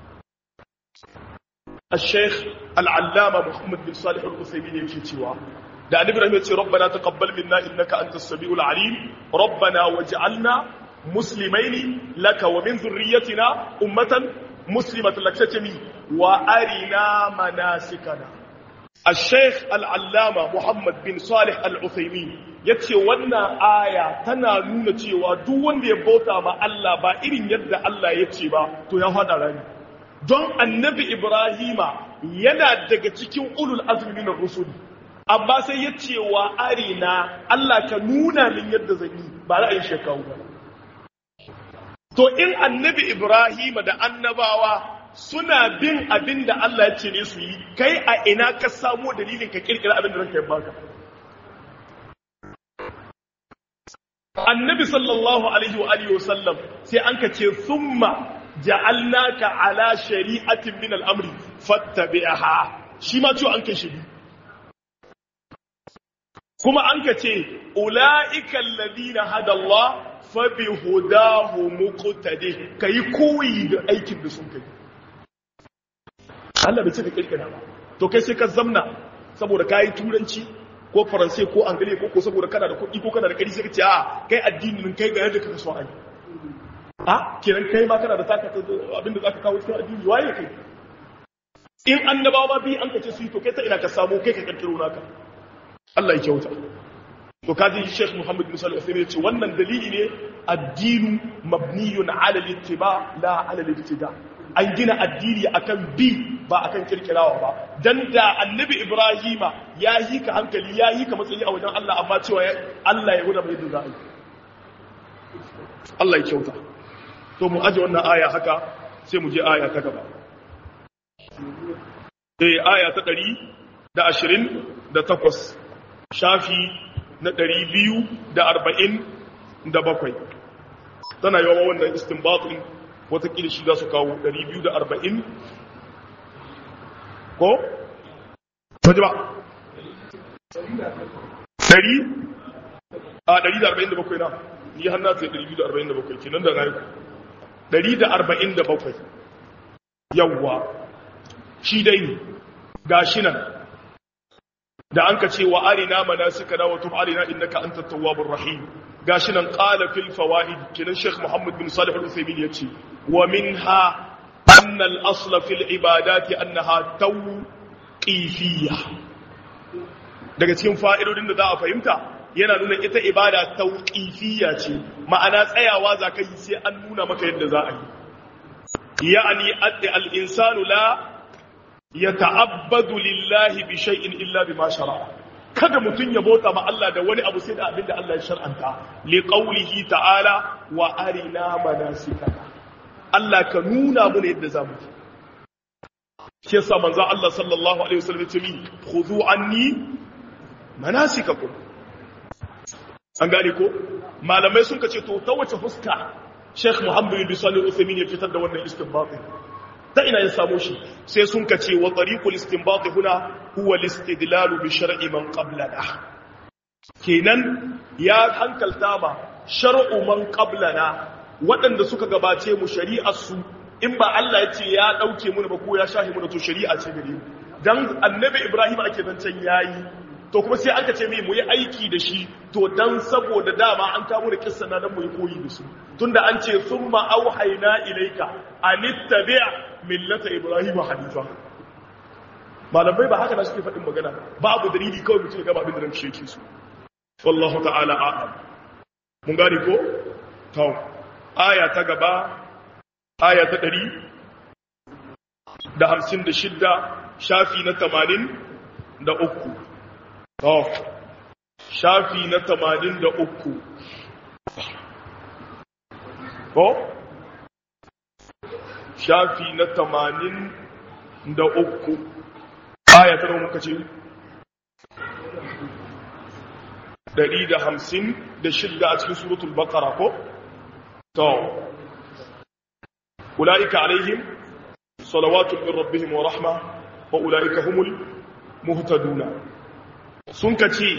الشيخ العلامة محمد بن صالح القثيمين يمشي تيوا da annabi rahim yace rabbana taqabbal minna innaka antas samiul alim rabbana waj'alna muslimaini laka wa min dhurriyyatina ummatan muslimatan lak tatami wa arina manasikana الشيخ العلامة محمد بن صالح العثيمين yace wannan aya tana nuna cewa duk wanda ya bauta ma Allah ba irin yadda Allah ya ce ba to ya fada rani don annabi Ibrahima yana daga cikin ulul azmi minar rusul amma sai ya ce wa arina Allah ka nuna min yadda zan yi ba ra'ayin shekaru ba to in annabi Ibrahima da annabawa suna bin abin da Allah ya ce ne su yi kai a ina ka samo dalilin ka kirkira abin da ranka ya baka annabi sallallahu alaihi wa alihi wasallam sai an ka ce thumma ja'alnaka ala shari'atin min al-amri fattabi'ha shi ma ciwo an kai shi kuma an ka ce ulaika alladhina hada Allah fa bi hudahu muqtadi kai koyi da aikin da sun kai Allah bai ce ka kirkira ba to kai sai ka zamna saboda kayi turanci ko faransai ko angale ko ko saboda kana da kuɗi ko kana da ƙari sai ka ce a kai addinin kai ga yadda kaka so a yi a kiran kai ma kana da taka abinda zaka kawo cikin addini waye kai in annabawa ma bi an kace su yi to kai ta ina ka samu kai ka kirkiro naka Allah ya kyauta to kaji Sheikh Muhammad bin Salih Uthaymeen yace wannan dalili ne addinu mabniyun ala al-ittiba la ala al-ibtida an gina addini akan bi ba akan kirkirawa ba dan da annabi Ibrahima ya yi ka hankali ya yi ka matsayi a wajen Allah amma cewa Allah ya guda mai da za'i Allah ya kyauta to mu aje wannan aya haka sai mu je aya ta gaba eh aya ta 128 shafi na ɗari biyu da arba'in da bakwai tana yawan wannan istinbatin watakila shi za su kawo ɗari biyu da arba'in ko? waje ba? ɗari? a ɗari da arba'in da bakwai na ni hannu ta ɗari biyu da arba'in da bakwai ke nan da na yi ɗari da arba'in da bakwai yawwa shi dai ga shi nan da an ka ce wa arina manasikana wa tub arina innaka antat tawwabur rahim gashi nan qala fil fawaid kinan sheikh muhammad bin salih al-uthaymin yace wa minha anna al-asla fil ibadati annaha tawqifiyya daga cikin fa'idodin da za a fahimta yana nuna ita ibada tawqifiyya ce ma'ana tsayawa za ka yi sai an nuna maka yadda za a yi ya'ani al-insanu la ya ta'abbadu lillahi bi shay'in illa bima shara'a kada mutun ya bauta ma Allah da wani abu sai da abin da Allah ya shar'anta li qawlihi ta'ala wa arina manasikana Allah ka nuna mana yadda zamu yi shi yasa manzo Allah sallallahu alaihi wasallam ya ce min khudhu anni manasikakum an gane ko malamai sun kace to ta wace fuska Sheikh Muhammad bin Salih Uthaymeen ya fitar da wannan istinbatin ta ina ya samu shi sai sun ka ce wa tariqul istinbat huna huwa al-istidlal bi shar'i man qablana kenan ya hankalta ba shar'u man qablana waɗanda suka gabace mu shari'ar su in ba Allah ya ce ya dauke mu ba ko ya shahi mu to shari'a ce gare mu dan annabi Ibrahim ake zancan yayi to kuma sai aka ce mai mu yi aiki da shi to dan saboda dama an kawo da kissa na dan mu yi koyi da su tunda an ce summa auhayna ilayka anittabi' millata ibrahim hanifa malamai ba haka da suke faɗin magana babu dalili kawai mutum ya gaba abin da nan shi yake su wallahu ta'ala a'lam mun gane ko to aya ta gaba aya ta 100 da 56 shafi na 80 da uku to shafi na 83 ko shafi na tamanin da uku aya ta muka ce ɗari da hamsin da shidda a cikin suratul bakara ko? to ula'ika alaihim salawatun min rabbihim wa rahma wa ula'ika humul muhtaduna sun ka ce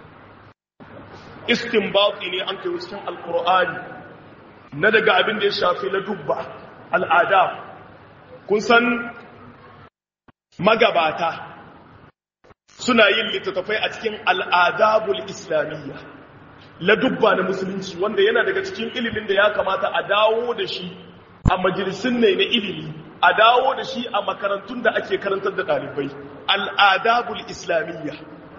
istinbati ne an kai cikin alkur'ani na daga abin da ya shafi na dubba al'ada kun san magabata suna yin littattafai a cikin al'adabul islamiyya ladubba na musulunci wanda yana daga cikin ilimin da ya kamata a dawo da shi a majalisun ne na ilimi a dawo da shi a makarantun da ake karantar da ɗalibai al'adabul islamiyya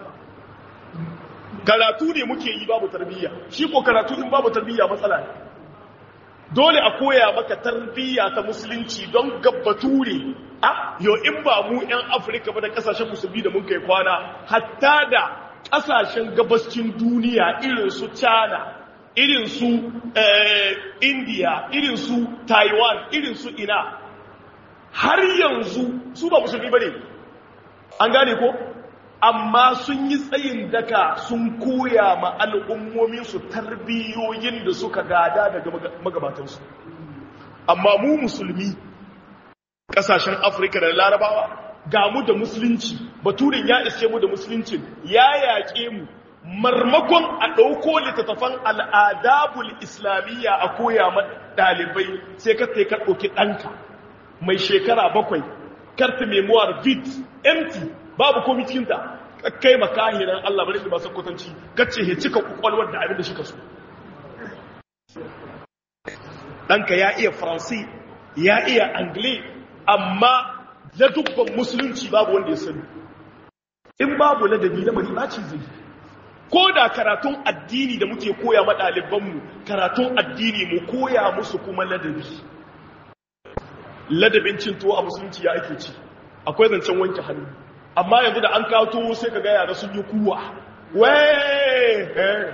karatu ne muke yi babu tarbiyya shi ko karatu in babu tarbiyya matsala ne dole a koya maka tarbiyya ta musulunci don gabbature a yau in ba mu 'yan afirka ba da kasashen musulmi da mun kai kwana hatta da kasashen gabascin duniya irin su china irin su india irin su taiwan irin su ina har yanzu su ba musulmi ba ne an gane ko amma sun yi tsayin daka sun koya ma al'ummominsu tarbiyoyin da suka gada daga magabatansu amma mu musulmi ƙasashen afirka da larabawa ga mu da musulunci baturin ya iske mu da musuluncin ya yaƙe mu marmakon a ɗauko littattafan al'adabul islamiyya a koya ma ɗalibai sai ka ka ɗauki ɗanka mai shekara bakwai karta memoir vid empty babu komi cikinta kai makahiran Allah bari ba kwatanci kace he cika kwakwalwar da abin da shi ka so ɗanka ya iya faransi ya iya angle amma ladubban musulunci babu wanda ya sani in babu ladabi na bari ɓaci zai ko da karatun addini da muke koya ma ɗalibanmu karatun addini mu koya musu kuma ladabi ladabin cin tuwo a musulunci ya ake ci akwai zancen wanke hannu amma yanzu da an kawo tuwo sai ka ga yara sun yi kuwa wai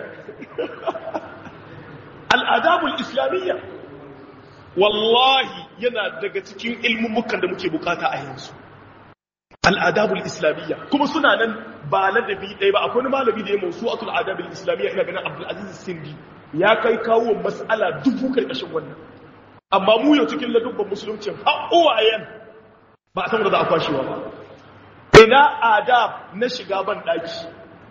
al'adabul islamiyya wallahi yana daga cikin ilmummukan da muke bukata a yanzu al'adabul islamiyya kuma suna nan ba ladabi ɗaya ba akwai malami da ya mausu atul adabul islamiyya ina ganin abdulaziz sindi ya kai kawo mas'ala dubu karkashin wannan amma mu yau cikin ladubban musulunci haƙuwayen ba a san da za a kwashewa ba ina adab na shiga ban ɗaki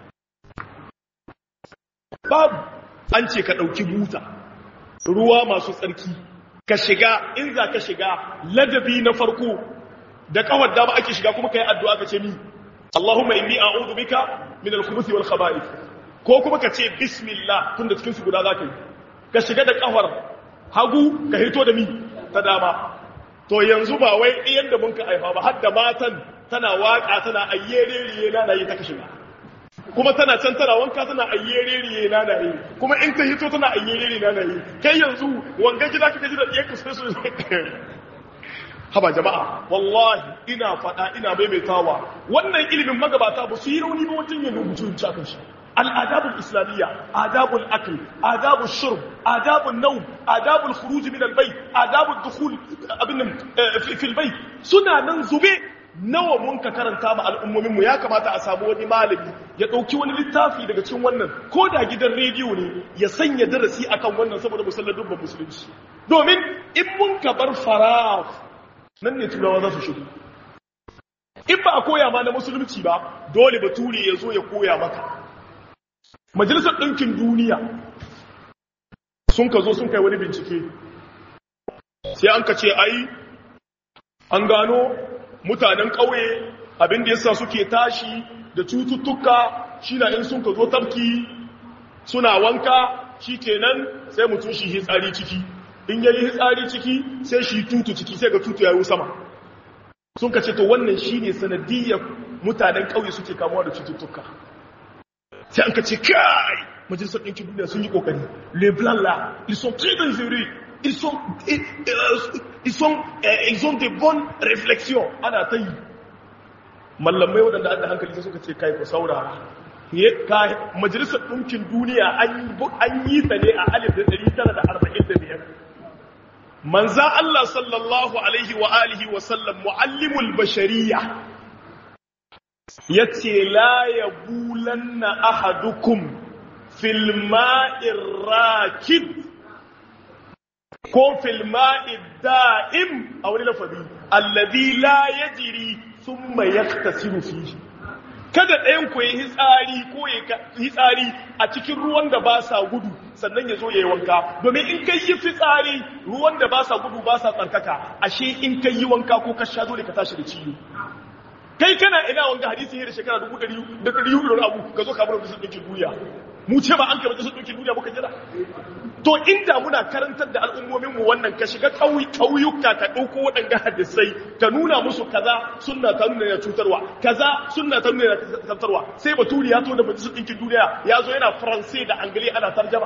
babu an ce ka ɗauki buta ruwa masu tsarki ka shiga in za ka shiga ladabi na farko da kawar dama ake shiga kuma kai addu'a ka ce ni Allahumma inni a'udhu bika min al-khubuthi wal khaba'ith ko kuma ka ce bismillah tunda cikin su guda zaka yi ka shiga da kafar hagu ka hito da mi ta dama to yanzu ba wai iyan da mun ka aifa ba har da matan tana waka tana ayyereriye na yi ta shiga kuma tana can tana wanka tana ayyereriye na yi kuma in ta hito tana ayyereriye na yi kai yanzu wanga gida kake ji da ɗiyar sai su haba jama'a wallahi ina faɗa ina maimaitawa wannan ilimin magabata ba su yi rauni ba wajen yin rubutu ci akan shi al'adabul islamiyya adabul akl adabul shurb adabul nawm adabul khuruj min albayt adabul dukhul abin fil bayt suna nan zube nawa mun ka karanta ma al'ummomin mu ya kamata a samu wani malami ya dauki wani littafi daga cikin wannan ko da gidan rediyo ne ya sanya darasi akan wannan saboda musallar dubban musulunci domin in mun ka bar faraf nan ne turawa za su shigo in ba a koya ma na musulunci ba dole bature ya zo ya koya maka majalisar ɗinkin duniya sun ka zo sun kai wani bincike sai an ka ce ai an gano mutanen ƙauye abinda yasa suke tashi da cututtuka shi na in sun ka zo tafki suna wanka shi kenan sai mutum shi hitsari ciki in yayi hitsari ciki sai shi tutu ciki sai ga tutu yayi sama sun ka ce to wannan shine sanadiyar mutanen kauye suke kamuwa da cututtuka sai an ka ce kai majalisar ɗinkin duniya sun yi kokari le blanc là ils sont très dangereux ils sont ils sont ils ont des bonnes réflexions ana ta yi mallamai waɗanda an da hankali sai suka ce kai ku saurara majalisar ɗinkin duniya an yi ta ne a alif da ɗari tara da arba'in da biyar manza Allah sallallahu alaihi wa alihi wa sallam muallimul bashariya yace la yabulanna ahadukum fil ma'ir rakid ko fil ma'id da'im a wani lafazi alladhi la yajri thumma yaktasiru fihi kada ɗayan ku yi hitsari ko ya hitsari a cikin ruwan da ba sa gudu sannan ya zo ya yi wanka domin in kai yi fitsari ruwan da ba sa gudu ba sa tsarkaka ashe in kai yi wanka ko ka sha dole ka tashi da ciwo kai kana ina wanga hadisi ne da shekara dubu ɗari da ɗari hudu da abu ka zo ka bar da sun ɗauki duniya mu ce ba an kai da sun ɗauki duniya muka jira to inda muna karantar da al'ummomin mu wannan ka shiga ƙauyuka ka ɗauko waɗanga hadisai ka nuna musu kaza sunna ta nuna yana cutarwa kaza sunna ta nuna yana cutarwa sai baturi ya to da majalisar ɗinkin duniya ya zo yana faransai da angili ana tarjama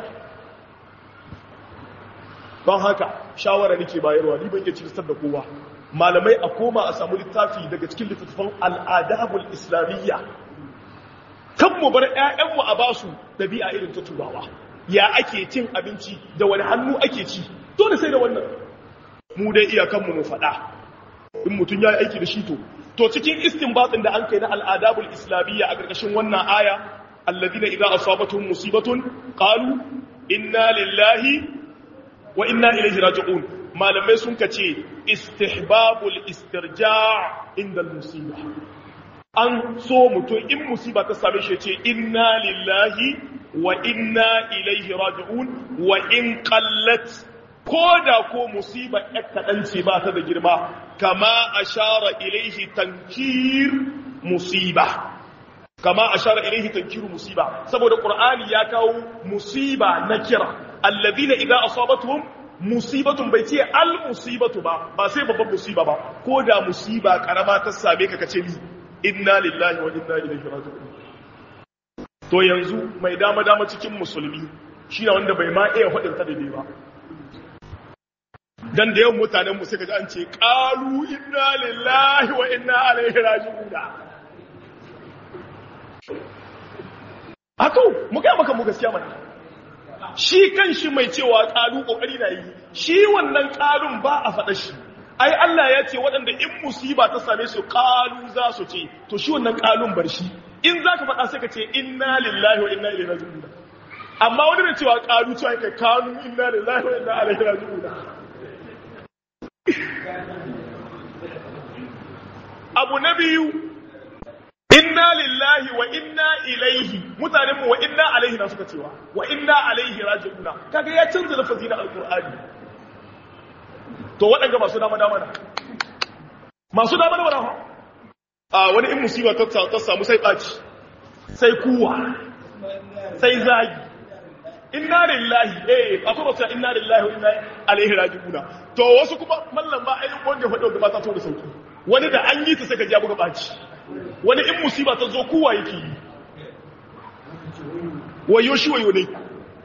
don haka shawara nake bayarwa ni ban iya cikin da kowa malamai a koma a samu littafi daga cikin littattafan al'adabul islamiyya kan mu bar 'ya'yanmu a basu ɗabi'a irin ta turawa ya ake cin abinci da wani hannu ake ci dole sai da wannan mu dai iyakanmu mu faɗa in mutum ya yi aiki da shi to to cikin istinbatin da an kai na al'adabul islamiyya a ƙarƙashin wannan aya alladina idza asabatuhum musibatun qalu inna lillahi wa inna ilaihi raji'un malamai sun kace istihbabul istirja' inda musiba an so mutum in musiba ta same shi ce inna lillahi wa inna ilaihi raji'un wa in qallat ko da ko musiba kaɗan ce ba ta da girma kama ashara ilaihi tankir musiba kama ashara ilaihi tankiru musiba saboda qur'ani ya kawo musiba na kira alladhina idza asabatuhum musibatun bai ce al musibatu ba ba sai babban musiba ba ko da musiba karama ta same ka kace ni inna lillahi wa inna ilaihi raji'un to yanzu mai dama dama cikin musulmi shine wanda bai ma iya hudin ta daidai ba dan da yawan mutanen mu suka ji an ce qalu inna lillahi wa inna ilaihi raji'un Ato, mu gaya maka mu gaskiya mana. Shi kan shi mai cewa ƙalu ƙoƙari na yi, shi wannan ƙalun ba a faɗa shi. Ai, Allah ya ce waɗanda in musiba ta same su ƙalu za su ce, to shi wannan ƙalun bar shi. In za ka faɗa sai ka ce, inna lillahi wa inna ilaihi raji'un. Amma wani mai cewa ƙalu cewa kai kanu inna lillahi wa inna ilaihi raji'un. Abu na biyu, inna lillahi wa inna ilaihi mutanen mu wa inna alaihi na suka cewa wa inna alaihi raji'una kaga ya canza lafazi na alqur'ani to waɗanda masu dama dama na masu dama dama na a wani in musiba ta ta samu sai baci sai kuwa sai zagi inna lillahi eh akwai wasu inna lillahi wa inna alaihi raji'una to wasu kuma mallan ba ayyukan wanda faɗo da ba ta so da sauki wani da an yi ta saka ja buga baci wani in musiba ta zo kowa yake yi wayo shi wayo ne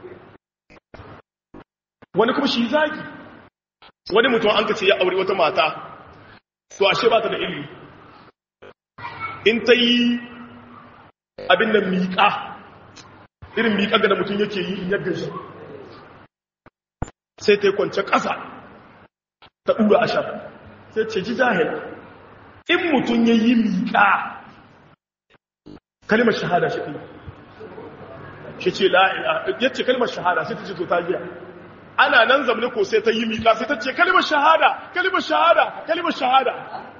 wani kuma shi zagi wani mutum an kace ya aure wata mata to ashe ba ta da ilimi in ta yi abin da miƙa irin miƙa ga da mutum yake yi in yadda shi sai ta yi kwance ƙasa ta ɗura ashar sai ce ji jahila in mutum ya yi miƙa kalimar shahada shi ɗin shi ce la'ila ya ce kalimar shahada sai ta ce to ta giya ana nan zamani ko sai ta yi miƙa sai ta ce kalimar shahada kalimar shahada kalimar shahada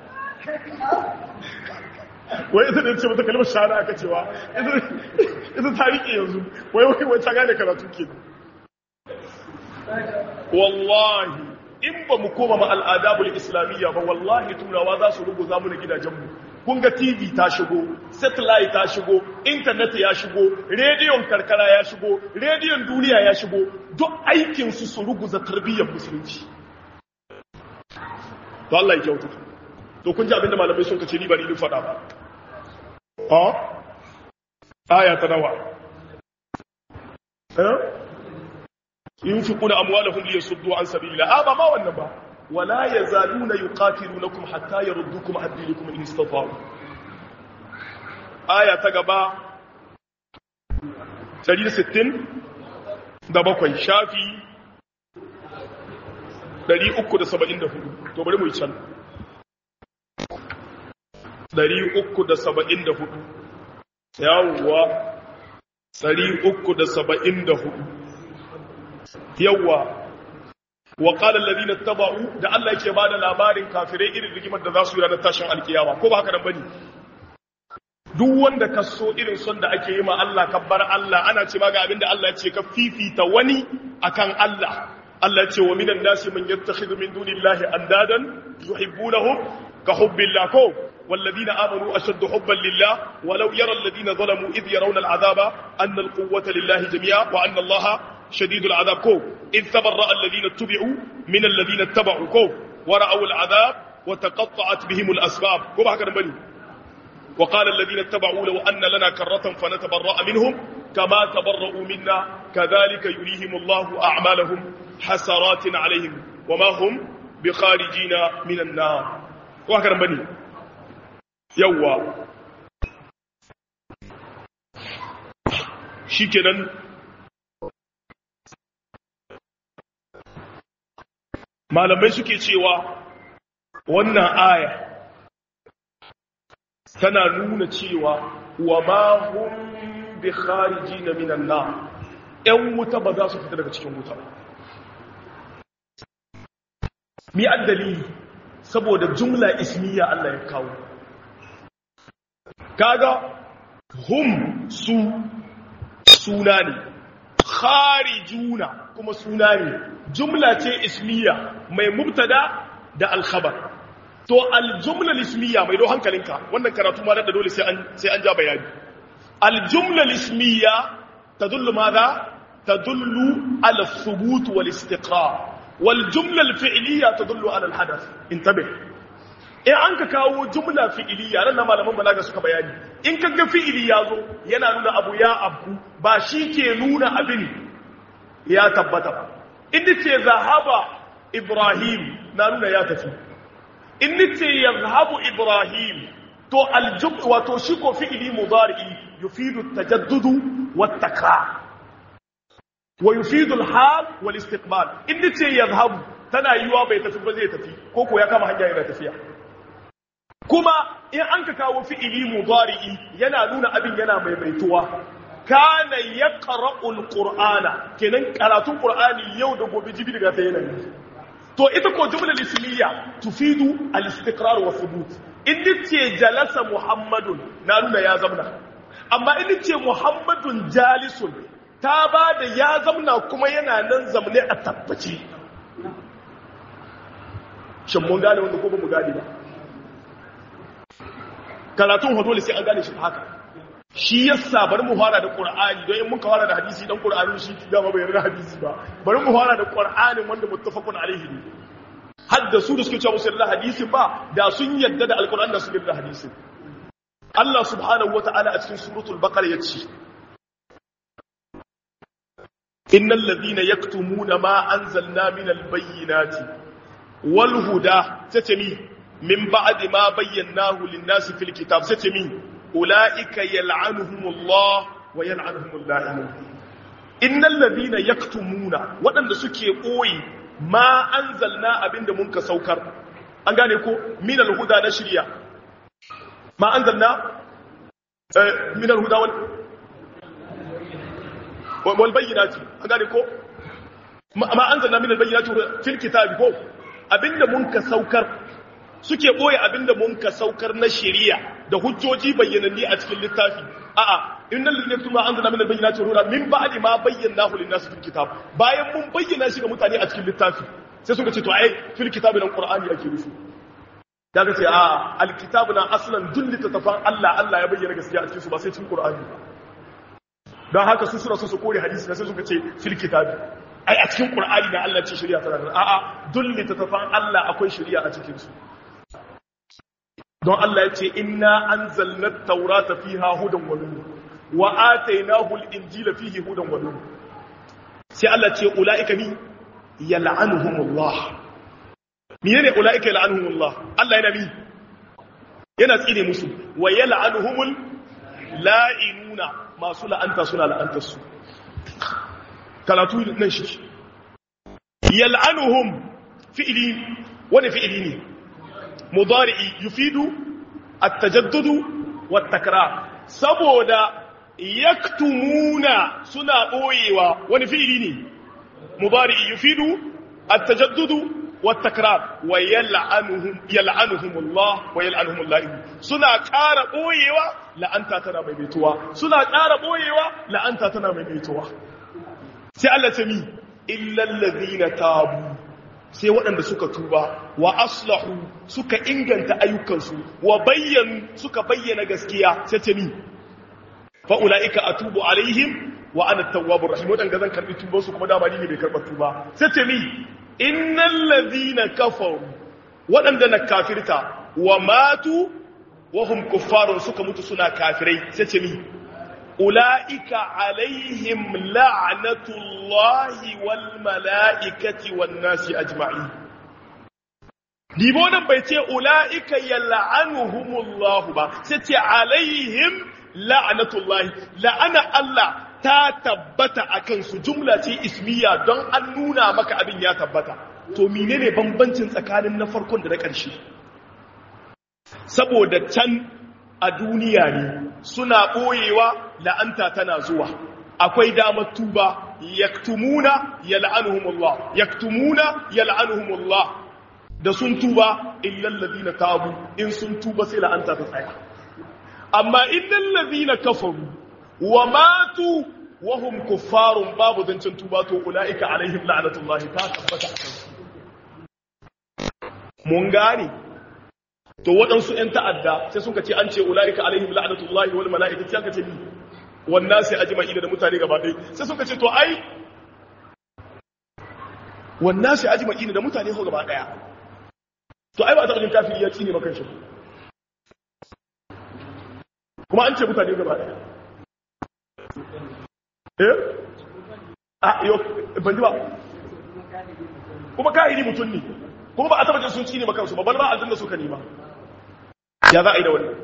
wai ita da ce mata kalimar shahada aka cewa ita ta riƙe yanzu wai wai wai ta gane karatu ke wallahi in ba mu koma ma al'adabul islamiyya ba wallahi turawa za su rubuta mu na gidajenmu kun ga tv ta shigo satellite ta shigo internet ya shigo rediyon karkara ya shigo rediyon duniya ya shigo duk aikinsu su ruguza tarbiyyar musulunci to Allah ya kyauta to kun ji abinda malamai sun kace ni ba ni faɗa ba ha aya ta nawa eh yunfiquna amwalahum liyasuddu an sabilillah aba ma wannan ba wala yazaluna yuqatilunakum hatta yaruddukum an dinikum in istata'u aya ta gaba 160 da bakwai shafi 374 to bari mu yi can 374 yawwa 374 yawwa wa qala alladhina ittaba'u da Allah yake bada labarin kafirai irin rigimar da za su yi ranar tashin alkiyama ko ba haka nan bane duk wanda ka so irin son da ake yi ma Allah kabbar Allah ana ce ma ga abinda Allah ya ce ka fifita wani akan Allah Allah ya ce wa minan nasi man yattakhidhu min dunillahi andadan yuhibbunahum ka hubbillah ko والذين آمنوا أشد حبا لله ولو يرى الذين ظلموا إذ يرون العذاب أن القوة لله جميعا وأن الله شديد العذاب كو إذ تبرأ الذين اتبعوا من الذين اتبعوا كو ورأوا العذاب وتقطعت بهم الأسباب كو بحكا نبني وقال الذين اتبعوا لو أن لنا كرة فنتبرأ منهم كما تبرؤوا منا كذلك يريهم الله أعمالهم حسرات عليهم وما هم بخارجين من النار وهكذا نبني يوا shikenan malamai suke cewa wannan aya tana nuna cewa wa ma hum bi kharijin minan nar ɗan wuta ba za su fita daga cikin wuta mi addalili saboda jumla ismiya Allah ya kawo kaga hum su suna ne kharijuna kuma suna ne jumla ce ismiya mai mubtada da alkhabar to aljumla ismiya mai do hankalinka wannan karatu ma da dole sai an sai an ja bayani aljumla ismiya tadullu madha tadullu ala thubut wal istiqrar wal jumla al fi'liya tadullu ala al hadath intabih in an ka kawo jumla fi'iliya nan malaman balaga suka bayani in ka ga fi'ili ya zo yana nuna abu ya abu ba shi ke nuna abin ya tabbata ba inda ce zahaba ibrahim na nuna ya tafi inda ce yazhabu ibrahim to aljub wato shi ko fi'ili mudari yufidu tajaddudu wat takrar wa yufidu al-hal wal istiqbal inda ce yazhabu tana yiwa bai tafi ba zai tafi ko ko ya kama hanya yana tafiya kuma in an ka kawo fi'ili mudari'i yana nuna abin yana maimaituwa kana yaqra'ul qur'ana kenan karatun qur'ani yau da gobe jibi daga ta yana to ita ko jumla ismiya tufidu al-istiqrar wa thubut in ce jalasa muhammadun na nuna ya zamna amma in ce muhammadun jalisun ta ba da ya zamna kuma yana nan zamne a tabbaci shin mun gane wanda ko ba mu gane ba karatun dole sai an gane shi haka shi yasa bari mu fara da qur'ani don in muka fara da hadisi dan qur'ani shi dama bai yarda hadisi ba bari mu fara da qur'anin wanda muttafaqun alaihi ne har da su da suke cewa musu da hadisi ba da sun yadda da alqur'ani da su yarda da hadisi Allah subhanahu wata'ala a cikin suratul baqara yace innal ladina yaktumuna ma anzalna minal bayyinati wal huda tatami min ba'di ma bayyanahu lin-nasi fil kitab satami ulaika yal'anuhumullah wa yal'anuhumul la'inun innal ladina yaktumuna wadanda suke koyi ma anzalna abinda mun ka saukar an gane ko min al-huda na shari'a ma anzalna min al-huda wal wal bayyinati an gane ko ma anzalna min al-bayyinati fil kitabi ko abinda mun ka saukar suke ɓoye abinda mun ka saukar na shari'a da hujjoji bayyananni a cikin littafi a'a innal ladina yaktuma anzalna min al-bayyinati wa min ba'di ma bayyanahu lin-nasi fil kitab bayan mun bayyana shi ga mutane a cikin littafi sai suka ce to ai fil kitab nan qur'ani ake nufi daga ce a al-kitab na aslan dullita tafan Allah Allah ya bayyana gaskiya a cikin su ba sai cikin qur'ani dan haka su sura su kore hadisi sai suka ce fil kitab ai a cikin qur'ani na Allah ce shari'a tana nan a'a dullita tafan Allah akwai shari'a a cikin su don Allah ya ce inna anzalna at-taurata fiha hudan wa nur wa atainahu al-injila fihi hudan wa nur sai Allah ce ulaika ni yal'anuhumullah menene ulaika yal'anuhumullah Allah yana mi yana tsine musu wa yal'anuhumul la'inuna masu la'anta suna la'antar su karatu nan shi yal'anuhum fi'li wani fi'li ne mudari'i yufidu at-tajaddud wat-takrar saboda yaktumuna suna boyewa wani fi'li ne mudari'i yufidu at-tajaddud wat-takrar wa yal'anuhum yal'anuhum Allah wa yal'anuhum Allah suna ƙara boyewa la'anta tana maimaituwa suna ƙara boyewa la'anta tana maimaituwa sai Allah ta mi illal ladina tabu sai waɗanda suka tuba wa aslahu suka inganta ayyukansu wa bayyanu suka bayyana gaskiya sai ce ni fa ulaika atubu alaihim wa ana tawwabur rahim wadanda zan karbi tuban su kuma dama ni ne bai karba tuba sai ce ni innal ladina kafaru waɗanda na kafirta wa matu wa hum kuffarun suka mutu suna kafirai sai ce ni ulaika alaihim la'natullahi wal mala'ikati wan nasi ajma'in dibo nan bai ce ulaika yal'anuhumullahu ba sai ce alaihim la'natullahi la'ana Allah ta tabbata akan su jumla ce ismiya don an nuna maka abin ya tabbata to menene bambancin tsakanin na farkon da na ƙarshe saboda can a duniya ne suna ɓoyewa la'anta tana zuwa akwai damar tuba yaktumuna yal'anuhumullah yaktumuna yal'anuhumullah da sun tuba illal ladina tabu in sun tuba sai la'anta ta tsaya amma innal ladina kafaru wa matu wa hum kuffarun babu zancin tuba to ulaika alaihim la'natullahi ta tabbata mun gane to waɗansu ‘yan ta'adda sai suka ce an ce ula'ika alaihim la'anatullahi wal mala'ika sai aka ce ni wannan sai ajima'i da mutane gaba ɗaya sai suka ce to ai wannan shi ajma'ina da mutane ko gaba daya to ai ba ta jin kafiri ya tsine maka shi kuma an ce mutane gaba daya eh a yo ban ji ba kuma kahiri mutum ne kuma ba a taba jin sun tsine maka su ba bal ba aljanna suka nima ya za a yi da wannan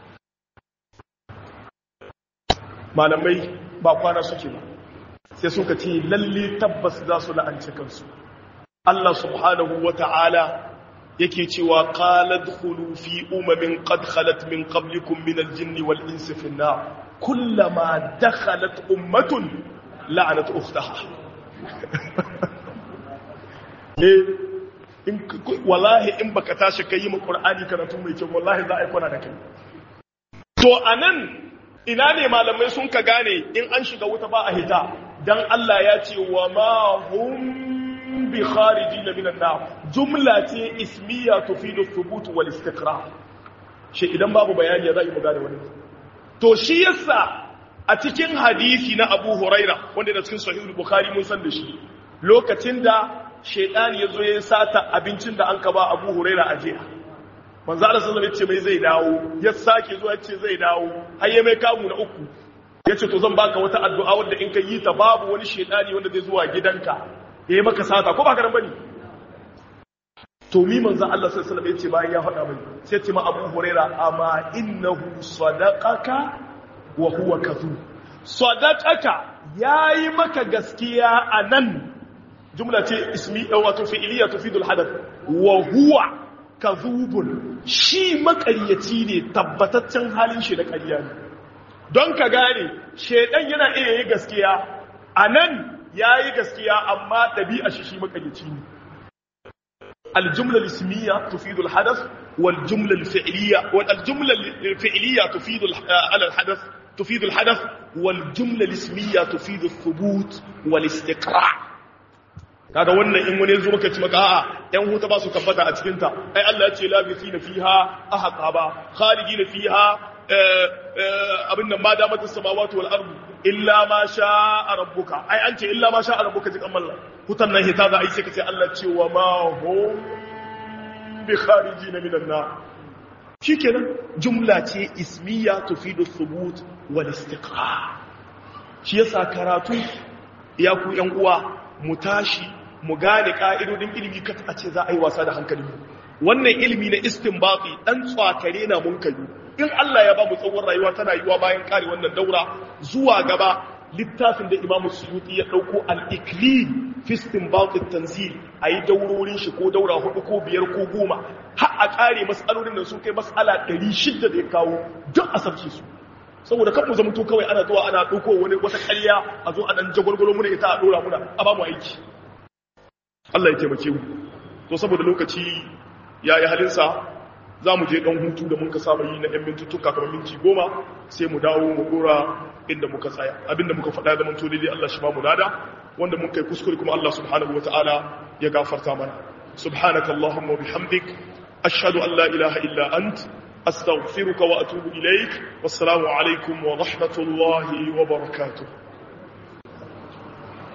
malamai ba kwana suke ba sai suka ce lalle tabbas za su la'anci kansu Allah subhanahu wa ta'ala yake cewa qalat khulu fi umamin qad khalat min qablikum min al-jinni wal insi fi an-nar kullama dakhalat ummatun la'anat ukhtaha eh in wallahi in baka tashi kai mu qur'ani karatu mai kyau wallahi za a yi kwana da kai to anan ina ne malamai sun ka gane in an shiga wuta ba a hita dan Allah ya ce wa ma hum bi kharijin minan nar jumla ce ismiya tufidu thubut wal istiqrar shi idan babu bayani za mu gane wani to shi yasa a cikin hadisi na Abu Huraira wanda da cikin sahih Bukhari mun san da shi lokacin da shaytan ya zo ya sata abincin da an ka ba Abu Huraira a jiya manzo Allah sallallahu alaihi wasallam mai zai dawo ya sake zuwa ce zai dawo har ya mai kamu na uku yace to zan baka wata addu'a wanda in ka yi ta babu wani shedani wanda zai zuwa gidanka yayi maka sata ko ba ka ran bane to mi manzo Allah sallallahu alaihi wasallam yace bayan ya faɗa mai sai ce ma Abu Huraira amma innahu sadaqaka wa huwa kadhub sadaqaka yayi maka gaskiya anan jumla ce ismi wato fi'iliya tufidul hadath wa huwa kazubun shi makaryaci ne tabbataccen halin shi da ƙarya ne don ka gane shaidan yana iya yi gaskiya a nan ya yi gaskiya amma ɗabi'a shi shi makaryaci ne aljumla lismiya tufidul hadas wal jumla fi'liya wal aljumla fi'liya tufidul ala hadas tufidul hadas wal jumla lismiya tufidul thubut wal istiqra' kaga wannan in wani zo maka ci maka a'a yan huta ba su tabbata a cikin ta ai Allah ya ce labithina fiha ahqaba khalidina fiha abin nan ma damatus samawati wal ardu illa ma sha'a rabbuka ai an ce illa ma sha'a rabbuka ji kamalla hutan nan hita za a yi sai ka ce Allah ce wa ma hum bi kharijina minan nar shikenan jumla ce ismiya tufidu thubut wal istiqrar shi yasa karatu ya ku yan uwa mu tashi mu gane ka'idodin ilimi ka a ce za a yi wasa da hankali wannan ilimi na istinbati dan tsakare na mun kai in Allah ya ba mu tsawon rayuwa tana yiwa bayan kare wannan daura zuwa gaba littafin da Imam Suyuti ya dauko al-Iklil fi istinbat at-tanzil ayi daurorin shi ko daura hudu ko biyar ko goma har a kare mas'alolin nan sun kai mas'ala 600 da ya kawo duk a sabce su saboda kan mu zamanto kawai ana zuwa ana dauko wani wata ƙarya a zo a dan jagwalgwalo muna ita a dora muna a ba mu aiki Allah ya taimake mu to saboda lokaci yayi halinsa za mu je ɗan hutu da muka saba yi na ‘yan mintuttuka kamar minti goma sai mu dawo mu ɗora inda muka tsaya abinda muka faɗa da manto daidai Allah shi ba mu lada wanda mun kai kuskure kuma Allah subhanahu wa ta'ala ya gafarta mana subhanaka Allahumma wa bihamdik ashhadu an la ilaha illa ant astaghfiruka wa atubu ilaik wassalamu alaikum wa rahmatullahi wa barakatuh